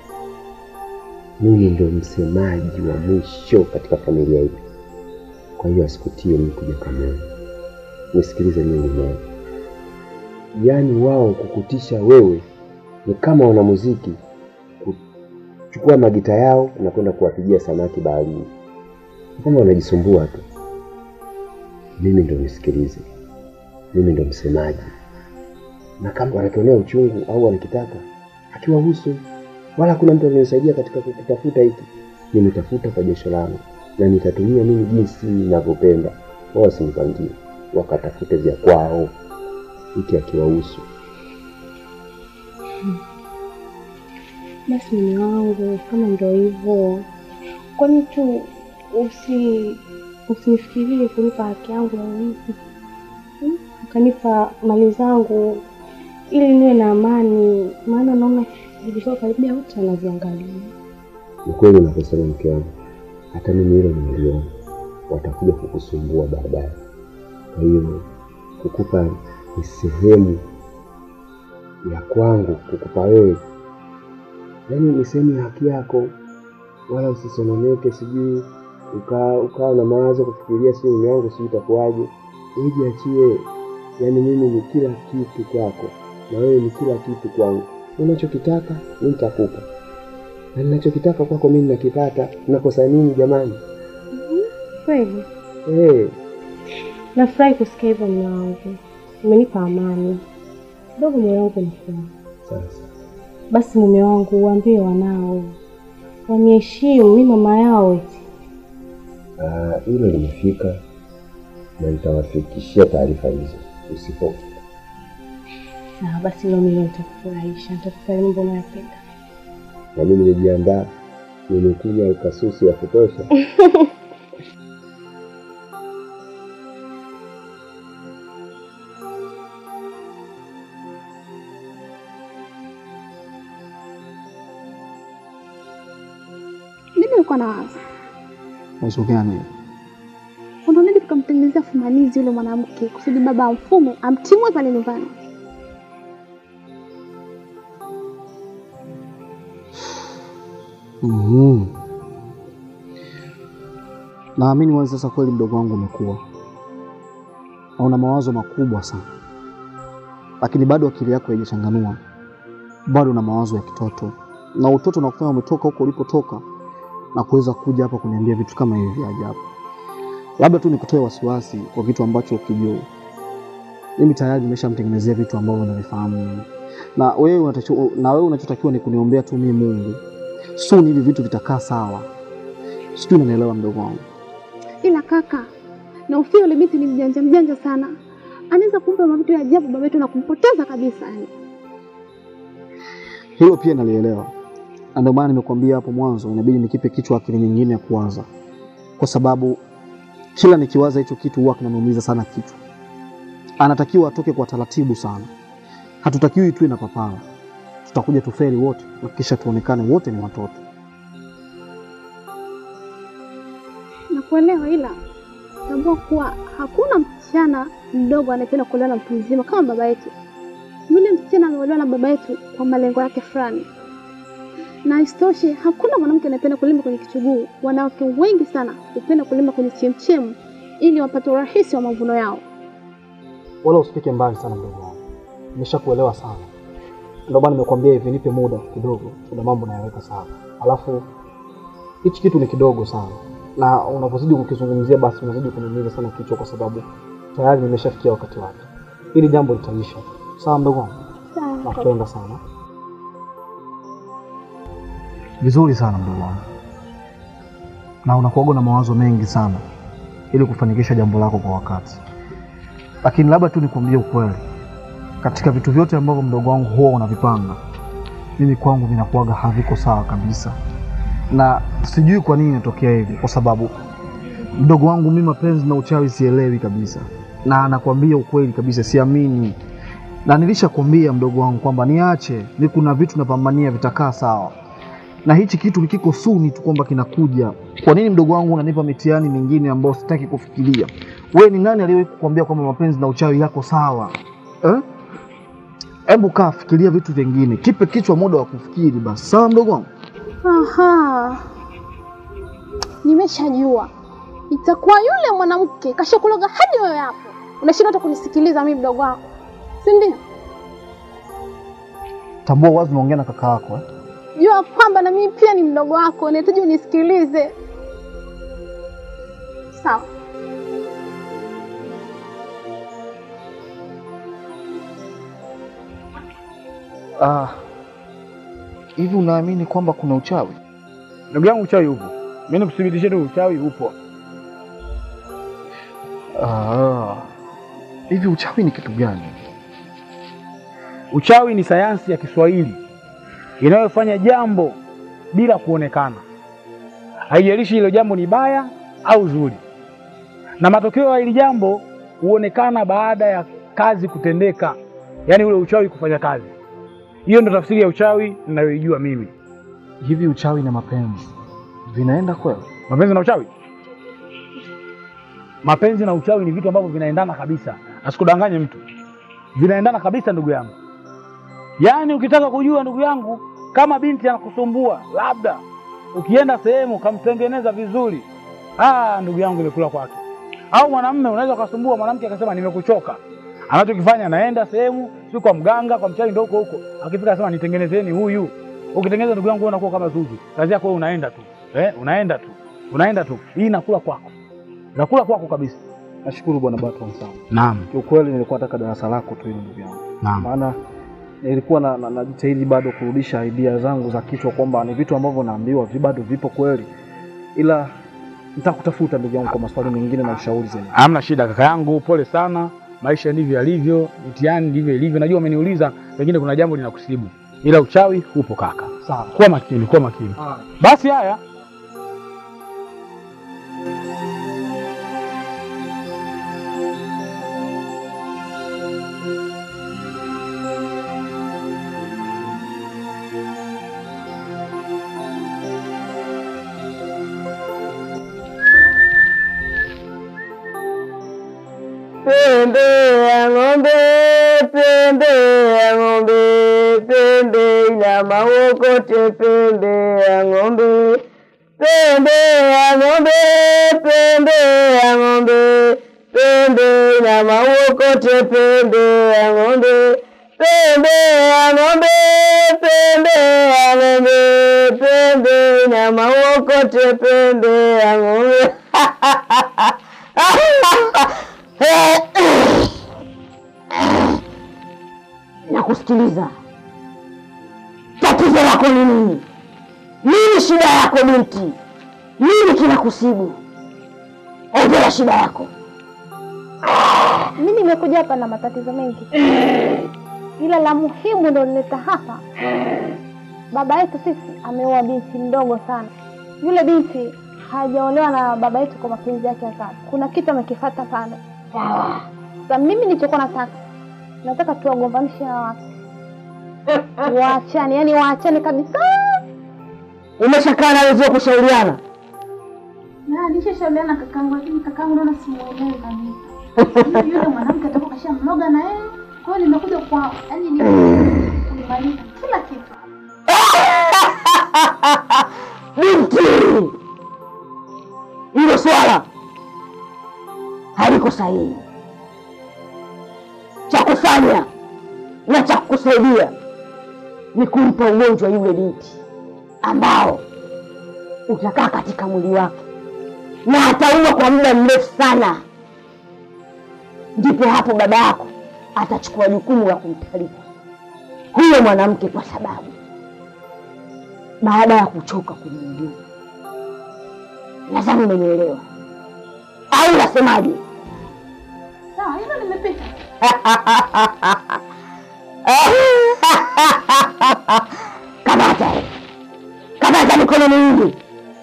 Mimi ndio msemaji wa mwisho katika familia hii, kwa hiyo asikutie mtu jakamoja. Nisikilize mimi mwenyewe, yaani wao kukutisha wewe ni kama wanamuziki kuchukua magita yao na kwenda kuwapigia samaki baharini, Ni kama wanajisumbua tu. Mimi ndo nisikilize, mimi ndo msemaji, na kama wanakionea uchungu au wanakitaka akiwahusu, wala hakuna mtu alinisaidia katika kukitafuta hiki. Nimetafuta kwa jasho langu na nitatumia mimi jinsi ninavyopenda. Wao wasinipangie, wakatafute vya kwao, hiki akiwahusu. Basi mume wangu, kama ndo hivyo, kwani tu usi usinifikirie kunipa haki yangu ya urithi, Hmm? ukanipa mali zangu ili niwe na amani, maana naona vilikuwa karibia wote wanaviangalia. Ni kweli unaposema mke wangu, hata mimi hilo nimeliona, watakuja kukusumbua baadaye. Kwa hiyo kukupa ni sehemu ya kwangu, kukupa wewe, yaani ni sehemu ya haki yako, wala usisononeke, sijui ukaa ukawa na mawazo kufikiria, sijui mume wangu sijui itakuwaje. Wewe jiachie, yaani mimi ni kila kitu kwako na wewe ni kila kitu kwangu. Unachokitaka mimi nitakupa na ninachokitaka kwako mimi nakipata. Nakosa nini jamani? Kweli Eh, nafurahi kusikia hivyo mume wangu, umenipa amani kidogo, moyo wangu unafurahi. sasa Basi mume wangu, uambie wanao waniheshimu, mi mama yao eti. ah, hilo limefika na nitawafikishia taarifa hizo usipo. Sawa basi, leo mimi nitakufurahisha, nitakufanya mambo unayopenda. Na mimi nimejiandaa, nimekunywa kasusu ya kutosha. Mimi nilikuwa na wazo Wazo gani? unaonaje tukamtengenezea fumanizi yule mwanamke kusudi baba amfume amtimue pale nyumbani. Mhm. Naamini wazi sasa kweli mdogo wangu umekuwa na una mawazo makubwa sana, lakini bado akili yako haijachanganua, bado una mawazo ya kitoto, na utoto unakufanya umetoka huko ulipotoka na kuweza kuja hapa kuniambia vitu kama hivi vya ajabu. Labda tu nikutoe wasiwasi kwa kitu ambacho ukijua mimi tayari nimeshamtengenezea vitu ambavyo navifahamu mimi. na wewe unatakiwa, na wewe unachotakiwa ni kuniombea tu mimi Mungu soon hivi vitu vitakaa sawa. Sijui unanielewa mdogo wangu. Ila kaka, na ufia yule binti ni mjanja mjanja sana, anaweza kumpa mavitu ya ajabu baba yetu na kumpoteza kabisa. Yani Hilo pia nalielewa, na ndio maana nimekuambia hapo mwanzo, inabidi nikipe kichwa akili nyingine ya kuwaza, kwa sababu kila nikiwaza hicho kitu huwa kinaniumiza sana kichwa. anatakiwa atoke kwa taratibu sana. Hatutakiwi tuwe na papara, tutakuja tuferi wote na kisha tuonekane wote ni watoto. Nakuelewa, ila tambua kuwa hakuna msichana mdogo anayependa kuolewa na mtu mzima kama baba yetu. Yule msichana ameolewa na baba yetu kwa malengo yake fulani, na isitoshe hakuna mwanamke anayependa kulima kwenye kichuguu. Wanawake wengi sana hupenda kulima kwenye chemchemu ili wapate urahisi wa mavuno yao. Wala usifike mbali sana mdogo wangu, nimeshakuelewa sana. Ndio maana nimekuambia hivi, nipe muda kidogo, kuna mambo nayaweka sawa. Alafu hichi kitu ni kidogo sana, na unapozidi kukizungumzia basi unazidi kuniumiza sana kichwa, kwa sababu tayari nimeshafikia wakati wake. Hili jambo litaisha. Sawa mdogo wangu, Sawa. nakupenda sana. Vizuri sana mdogo wangu, na unakuwaga na mawazo mengi sana ili kufanikisha jambo lako kwa wakati, lakini labda tu nikwambie ukweli, katika vitu vyote ambavyo mdogo wangu huwa unavipanga, mimi kwangu vinakuwaga haviko sawa kabisa, na sijui kwa nini inatokea hivi, kwa sababu mdogo wangu mimi mapenzi na uchawi sielewi kabisa, na anakwambia ukweli kabisa, siamini na nilishakwambia mdogo wangu kwamba niache, ni kuna vitu napambania vitakaa sawa, na hichi kitu kiko suni tu kwamba kinakuja. Kwa nini mdogo wangu unanipa mitihani mingine ambayo sitaki kufikiria? We ni nani aliyewahi kukwambia kwamba mapenzi na uchawi yako sawa eh? Hebu kaa fikiria vitu vingine, kipe kichwa muda wa kufikiri basi. Sawa mdogo wangu? Aha, nimeshajua itakuwa yule mwanamke kashakuloga hadi wewe hapo unashindwa hata kunisikiliza mimi mdogo wako, si ndio? Tambua wazi unaongea na kaka yako eh? Jua kwamba na mimi pia ni mdogo wako, nahitaji unisikilize. Sawa. Ah, hivi unaamini kwamba kuna uchawi? Ndugu yangu, uchawi upo. Mimi nikuthibitishie tu uchawi upo. Ah, hivi uchawi ni kitu gani? Uchawi ni sayansi ya Kiswahili inayofanya jambo bila kuonekana, haijalishi hilo jambo ni baya au zuri, na matokeo ya hili jambo huonekana baada ya kazi kutendeka, yaani ule uchawi kufanya kazi. Hiyo ndo tafsiri ya uchawi ninayoijua mimi. Hivi uchawi na mapenzi vinaenda kweli? Mapenzi na uchawi, mapenzi na uchawi ni vitu ambavyo vinaendana kabisa, asikudanganye mtu, vinaendana kabisa ndugu yangu. Yaani ukitaka kujua ndugu yangu, kama binti anakusumbua, labda ukienda sehemu ukamtengeneza vizuri, ah, ndugu yangu imekula kwake. Au mwanamume unaweza ukasumbua mwanamke akasema nimekuchoka, anachokifanya anaenda sehemu, si kwa mganga, kwa mchawi, ndio huko huko, akifika asema nitengenezeni huyu. Ukitengeneza ndugu yangu, wewe unakuwa kama Zuzu, kazi yako wewe unaenda tu eh, unaenda tu unaenda tu, hii inakula kwako, inakula kwako kabisa. Nashukuru bwana Batman sana. Naam, Kiukweli nilikuwa nataka darasa lako tu hilo ndugu yangu, naam. maana nilikuwa na, na, najitahidi bado kurudisha idea zangu za kichwa kwamba ni vitu ambavyo naambiwa vi bado vipo kweli, ila nitakutafuta ndugu yangu kwa maswali mengine na ushauri zaidi. Hamna shida kaka yangu, pole sana. Maisha ndivyo yalivyo, mitihani ndivyo ilivyo. Najua umeniuliza, pengine kuna jambo linakusibu, ila uchawi upo kaka. Sawa. Kuwa makini, kuwa makini. Ah. Basi haya, Pembe ya ng'ombe, pembe ya ng'ombe, pembe ina maokote, pembe ya ng'ombe, pembe ya ng'ombe, pembe ya ng'ombe, pembe ina maokote, pembe ya ng'ombe, pembe ya ng'ombe, pembe ya ng'ombe, pembe ina maokote, pembe ya ng'ombe. Nakusikiliza. Tatizo lako ni nini? Nini shida yako binti? Nini kinakusibu? Ongea shida yako. Mimi nimekuja hapa na matatizo mengi, ila la muhimu ndo nileta hapa. Baba yetu sisi ameoa binti mdogo sana. Yule binti hajaolewa na baba yetu kwa mapenzi yake ya dhati. Kuna kitu amekifuata pale. Sawa. Sasa mimi nilichokuwa nataka nataka tuwagombanishe hawa watu waachane, yani waachane kabisa. Umeshakaa na wenzio kushauriana? Na nishashauriana kakangu, lakini kakangu naona simuelewi kabisa. Yule yule mwanamke atakuwa kashamloga na yeye, kwa hiyo nimekuja kwa yani ni kumaliza kila kitu. Binti, hilo swala haliko sahihi. Cha kufanya na cha kukusaidia ni kumpa ugonjwa yule binti ambao utakaa katika mwili wake na ataua kwa muda mrefu sana. Ndipo hapo baba yako atachukua jukumu la kumtalika huyo mwanamke, kwa sababu baada ya kuchoka kumuuliza. Nadhani umenielewa au unasemaje? Sawa, hilo nimepita. Kamata, kamata mikono miwili.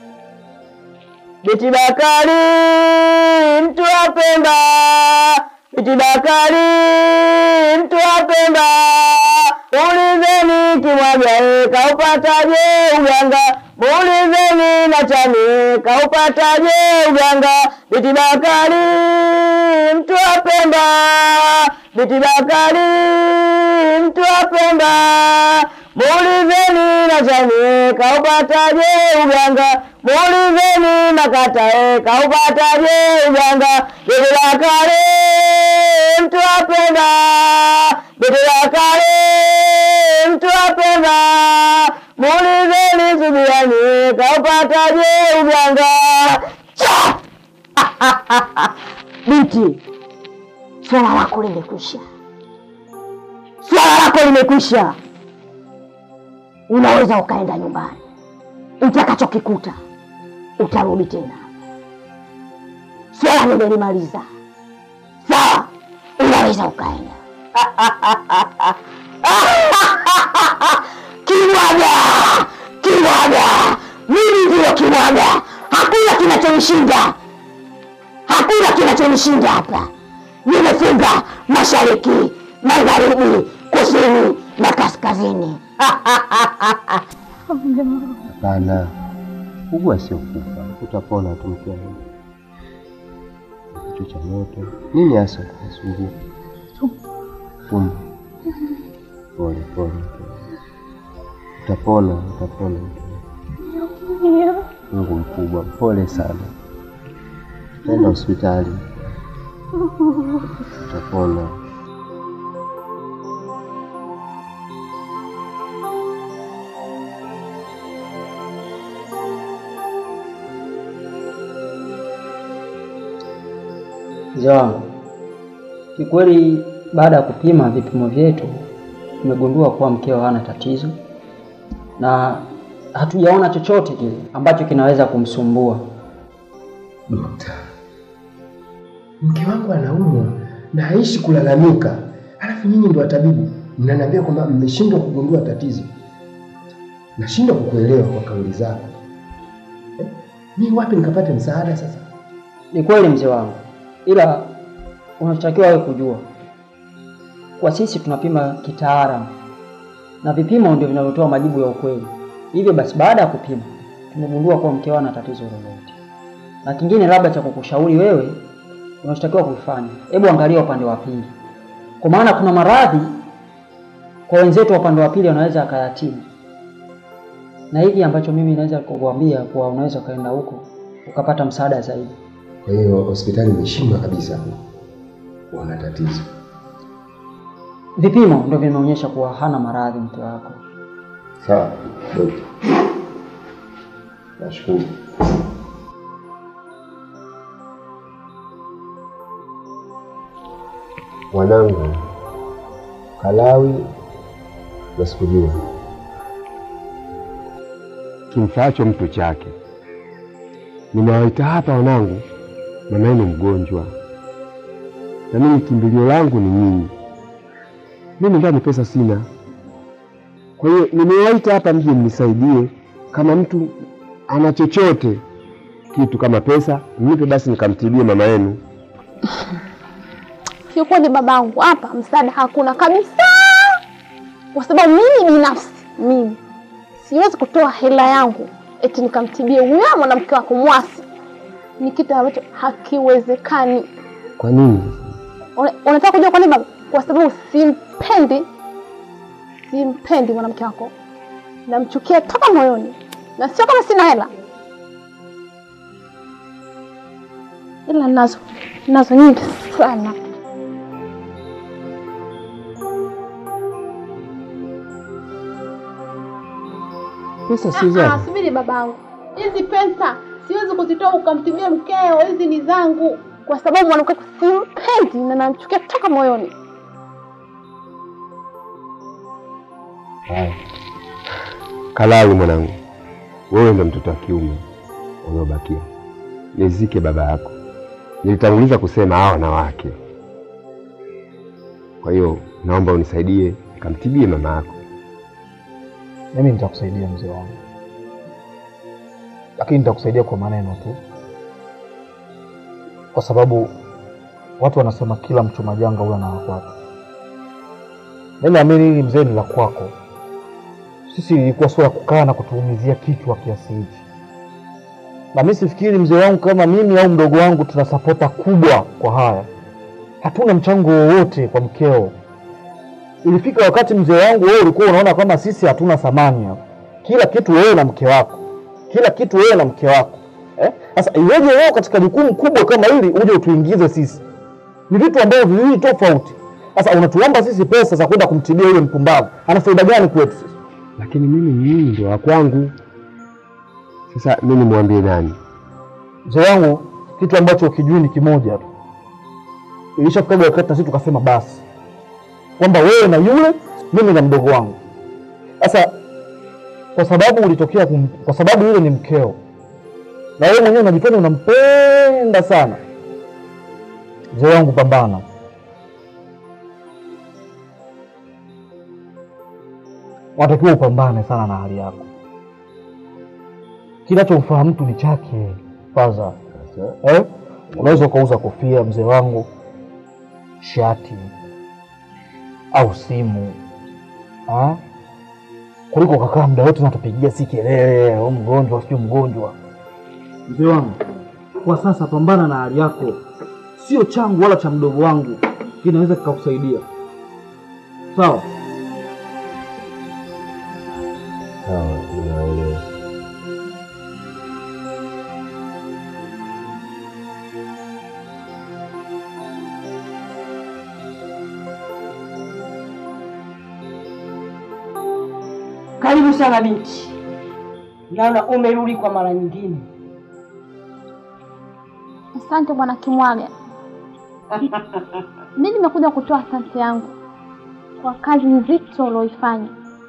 Biti Bakari, mtu wa Pemba. Biti Bakari, mtu wa Pemba. Muulizeni Kimwaga kaupataje uganga, muulizeni Nachani kaupataje uganga. Biti Bakari, mtu wa Pemba. Biti Bakari, mtu wa Pemba. Muulizeni Nachani kaupataje uganga, muulizeni Makatae kaupataje uganga. Biti Bakari, mtu wa Pemba. Biti Bakari, mtu wa Pemba. Muulizeni Subiani kaupataje uganga. Cha! Binti, swala lako limekwisha, swala lako limekwisha. Unaweza ukaenda nyumbani, utakachokikuta utarudi tena. Swala nimelimaliza. Sawa, unaweza ukaenda. Kimwaga, kimwaga, mimi ndiyo kimwaga. Hakuna kinachonishinda, hakuna kinachonishinda hapa. Nimefunga mashariki, magharibi, kusini na kaskazini. Hapana, ugua sio kufa, utapona tu mke wangu. Kichwa cha moto nini hasa kusumbua? Tumbo. Pole pole, utapona, utapona. Mungu mkubwa, pole sana. Enda hospitali, utapona. Mzee wangu, kikweli baada ya kupima vipimo vyetu tumegundua kuwa mkeo hana tatizo na hatujaona chochote kile ambacho kinaweza kumsumbua. Dokta, mke wangu anaumwa na haishi kulalamika, halafu nyinyi ndio watabibu mnaniambia kwamba mmeshindwa kugundua tatizo. Nashindwa kukuelewa kwa kauli zako. Eh, Mimi wapi nikapate msaada sasa? Ni kweli mzee wangu, ila unachotakiwa wewe kujua, kwa sisi tunapima kitaalamu na vipimo ndio vinavyotoa majibu ya ukweli. Hivyo basi, baada ya kupima tumegundua kuwa mkeo hana tatizo lolote, na kingine labda cha kukushauri wewe, unachotakiwa kufanya, hebu angalia upande wa pili, kwa maana kuna maradhi kwa wenzetu wa upande wa pili wanaweza akayatibu, na hiki ambacho mimi naweza kukuambia kuwa unaweza ukaenda huko ukapata msaada zaidi. Kwa hiyo hospitali imeshindwa kabisa kuona tatizo. Vipimo ndio vimeonyesha kuwa hana maradhi mke wako. Sawa dokta, nashukuru. Mwanangu Kalawi na sikujua kimfaacho mtu chake. Nimewaita hapa wanangu, mama yenu mgonjwa, na mimi kimbilio langu ni nyinyi. Mimi ndani pesa sina, kwa hiyo nimewaita hapa mje mnisaidie. Kama mtu ana chochote kitu kama pesa, mnipe basi nikamtibie mama yenu. kiukweli babangu, hapa msaada hakuna kabisa, kwa sababu mimi binafsi, mimi siwezi kutoa hela yangu eti nikamtibie huyo mwanamke wako Mwasi. Ni kitu ambacho hakiwezekani. Kwa nini? Una- Unataka kujua kwa nini baba? Kwa sababu simpendi, simpendi mwanamke wako, namchukia toka moyoni, na sio kama sina hela, ila nazo nazo nyingi sana. Pesa si Ah, zako. subiri babangu, hizi pesa siwezi kuzitoa ukamtibia mkeo, hizi ni zangu, kwa sababu mwanamke wako simpendi na namchukia toka moyoni. Haya. Kalawi mwanangu, wewe ndo mtoto wa kiume uliobakia, nizike baba yako. Nilitanguliza kusema hawa wanawake. Kwa hiyo naomba unisaidie kamtibie mama yako. Mimi nitakusaidia mzee wangu, lakini nitakusaidia kwa maneno tu, kwa sababu watu wanasema kila mchuma janga huwa na wakwake. Mimi naamini hili mzee ni la kwako. Sisi ilikuwa sio ya kukaa na kutuumizia kichwa kiasi hichi, na mimi sifikiri mzee wangu kama mimi au mdogo wangu tuna sapota kubwa kwa haya. Hatuna mchango wowote kwa mkeo. Ilifika wakati mzee wangu, wewe ulikuwa unaona kama sisi hatuna thamani hapa. Kila kitu wewe na mke wako, kila kitu wewe na mke wako eh? Sasa iweje wewe katika jukumu kubwa kama hili uje utuingize sisi? Ni vitu ambavyo viwili tofauti. Sasa unatuomba sisi pesa za kwenda kumtibia yule mpumbavu, ana faida gani kwetu sisi? Lakini mimi mimi ndio wa kwangu. Sasa mimi nimwambie nani? Mzee wangu, kitu ambacho ukijui ni kimoja tu. Ilishafikaga wakati na sisi tukasema basi, kwamba wewe na yule, mimi na mdogo wangu. Sasa kwa sababu ulitokea kum, kwa sababu yule ni mkeo na wewe mwenyewe unajifanya unampenda sana, mzee wangu, pambana. Unatakiwa upambane sana na hali yako. Kinachomfaa mtu ni chake faza eh? Unaweza ukauza kofia mzee wangu, shati au simu ha? kuliko ukakaa muda wote natupigia si kelele au mgonjwa sio mgonjwa. Mzee wangu, kwa sasa pambana na hali yako, sio changu wala cha mdogo wangu kinaweza kikakusaidia. Sawa? Sawa, ninaelewa. Karibu sana binti, naona umerudi kwa mara nyingine. Asante bwana Kimwaga. Mimi nimekuja kutoa asante yangu kwa kazi nzito ulioifanya.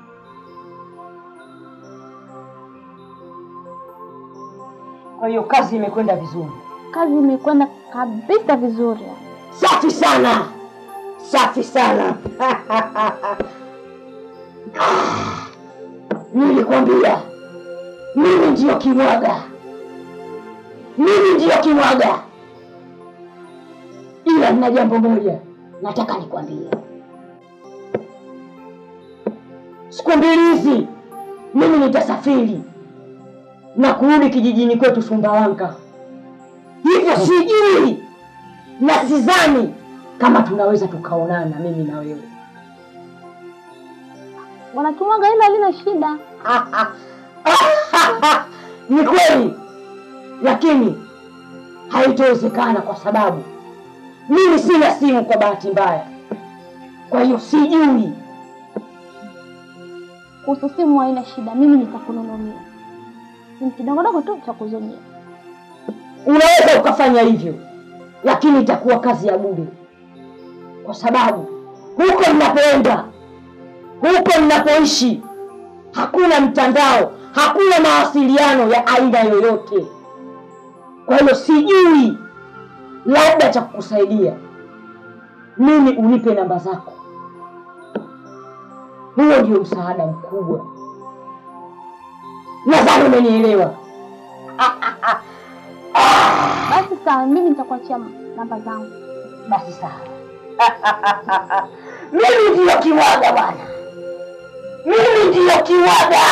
Kwa hiyo kazi imekwenda vizuri. Kazi imekwenda kabisa vizuri. Safi sana, safi sana. Nilikwambia mimi ndiyo Kimwaga, mimi ndiyo Kimwaga, ila nina jambo moja nataka nikwambie. Siku mbili hizi mimi nitasafiri na kurudi kijijini kwetu Sumbawanga, hivyo sijui na sidhani kama tunaweza tukaonana mimi na wewe. Bwana Kimwaga, hilo halina shida. Ni kweli, lakini haitowezekana kwa sababu mimi sina simu kwa bahati mbaya, kwa hiyo sijui. Kuhusu simu haina shida, mimi nitakununulia simu kidogodogo tu cha kuzumia. Unaweza ukafanya hivyo, lakini itakuwa kazi ya bure, kwa sababu huko mnapoenda, huko mnapoishi, hakuna mtandao, hakuna mawasiliano ya aina yoyote. Kwa hiyo sijui, labda cha kukusaidia mimi unipe namba zako. Huo ndio msaada mkubwa. Nadhani umenielewa. Basi sawa, mimi nitakuachia namba zangu. Basi sawa. Mimi ndiyo kiwaga bwana, mimi ndiyo kiwaga.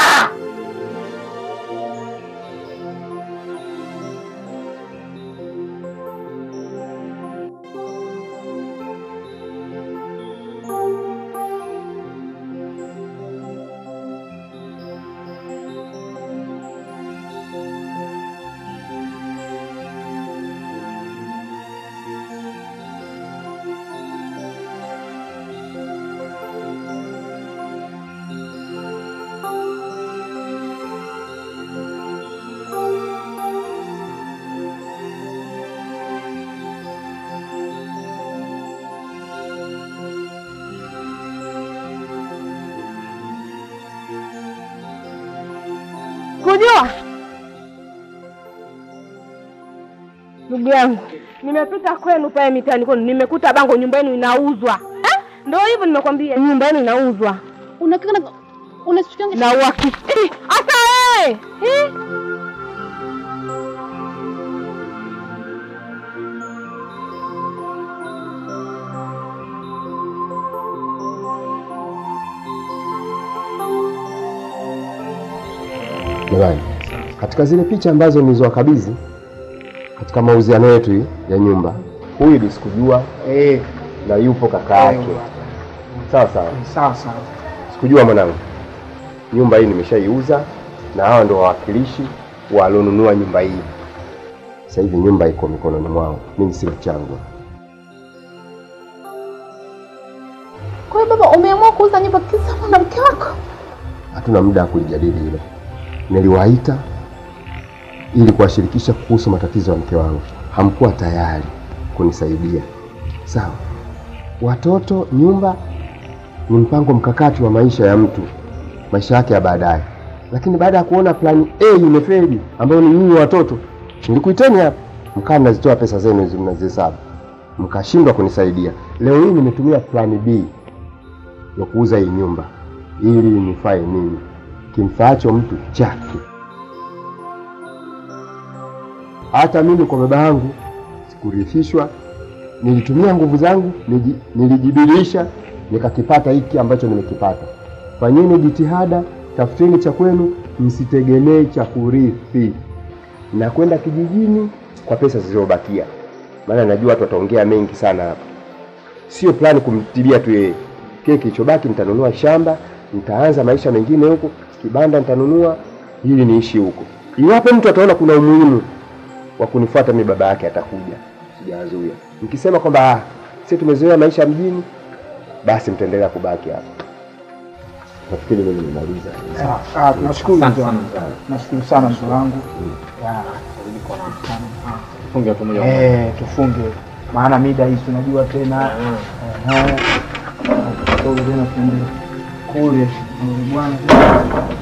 Kujua ndugu yangu, nimepita kwenu pale mitaani kwenu, nimekuta bango nyumba yenu inauzwa. Eh? Ndio hivyo nimekwambia, nyumba yenu inauzwa Unakika na unasikia na uhakiki. Hata wewe eh? Jamani, katika zile picha ambazo nilizowakabidhi katika mauziano yetu hii ya nyumba, huyu ndio sikujua Eh, na yupo kaka yake. Sawa sawa, sawa sawa. sikujua mwanangu. Nyumba hii nimeshaiuza na hawa ndio wawakilishi walionunua nyumba hii. Sasa hivi nyumba iko mikononi mwao, mimi sina changu. Kwa hiyo baba, umeamua kuuza nyumba kisa mwanamke wako? Hatuna muda wa kulijadili hilo. Niliwaita ili kuwashirikisha kuhusu matatizo ya mke wangu, hamkuwa tayari kunisaidia. Sawa, watoto, nyumba ni mpango mkakati wa maisha ya mtu, maisha yake ya baadaye. Lakini baada ya kuona plani A imefeli, ambayo ni nyinyi watoto, nilikuiteni hapa, mkaa mnazitoa pesa zenu hizi mnazihesabu, mkashindwa kunisaidia. Leo hii nimetumia plani B ya kuuza hii nyumba ili nifae nini? Kimfaacho mtu chake. Hata mimi kwa baba yangu sikurithishwa, nilitumia nguvu zangu, niji- nilijibidiisha, nikakipata hiki ambacho nimekipata. Fanyeni jitihada, tafuteni cha kwenu, msitegemee cha kurithi na kwenda kijijini kwa pesa zilizobakia, maana najua watu wataongea mengi sana hapa. Sio plani kumtibia tu yeye, kile kilichobaki nitanunua shamba, nitaanza maisha mengine huko, kibanda nitanunua ili niishi huko. Iwapo mtu ataona kuna umuhimu wa kunifuata mimi, baba yake atakuja, sijawazuia. Mkisema kwamba ah, sisi tumezoea maisha mjini, basi mtaendelea kubaki hapa. Nafikiri mimi nimemaliza. Sawa, sawa, tunashukuru mzee wangu. Nashukuru sana mzee wangu. Ya, Funge tu moja Eh, tufunge maana mida hizi tunajua tena Eh, kidogo tena tuende kule kule bwana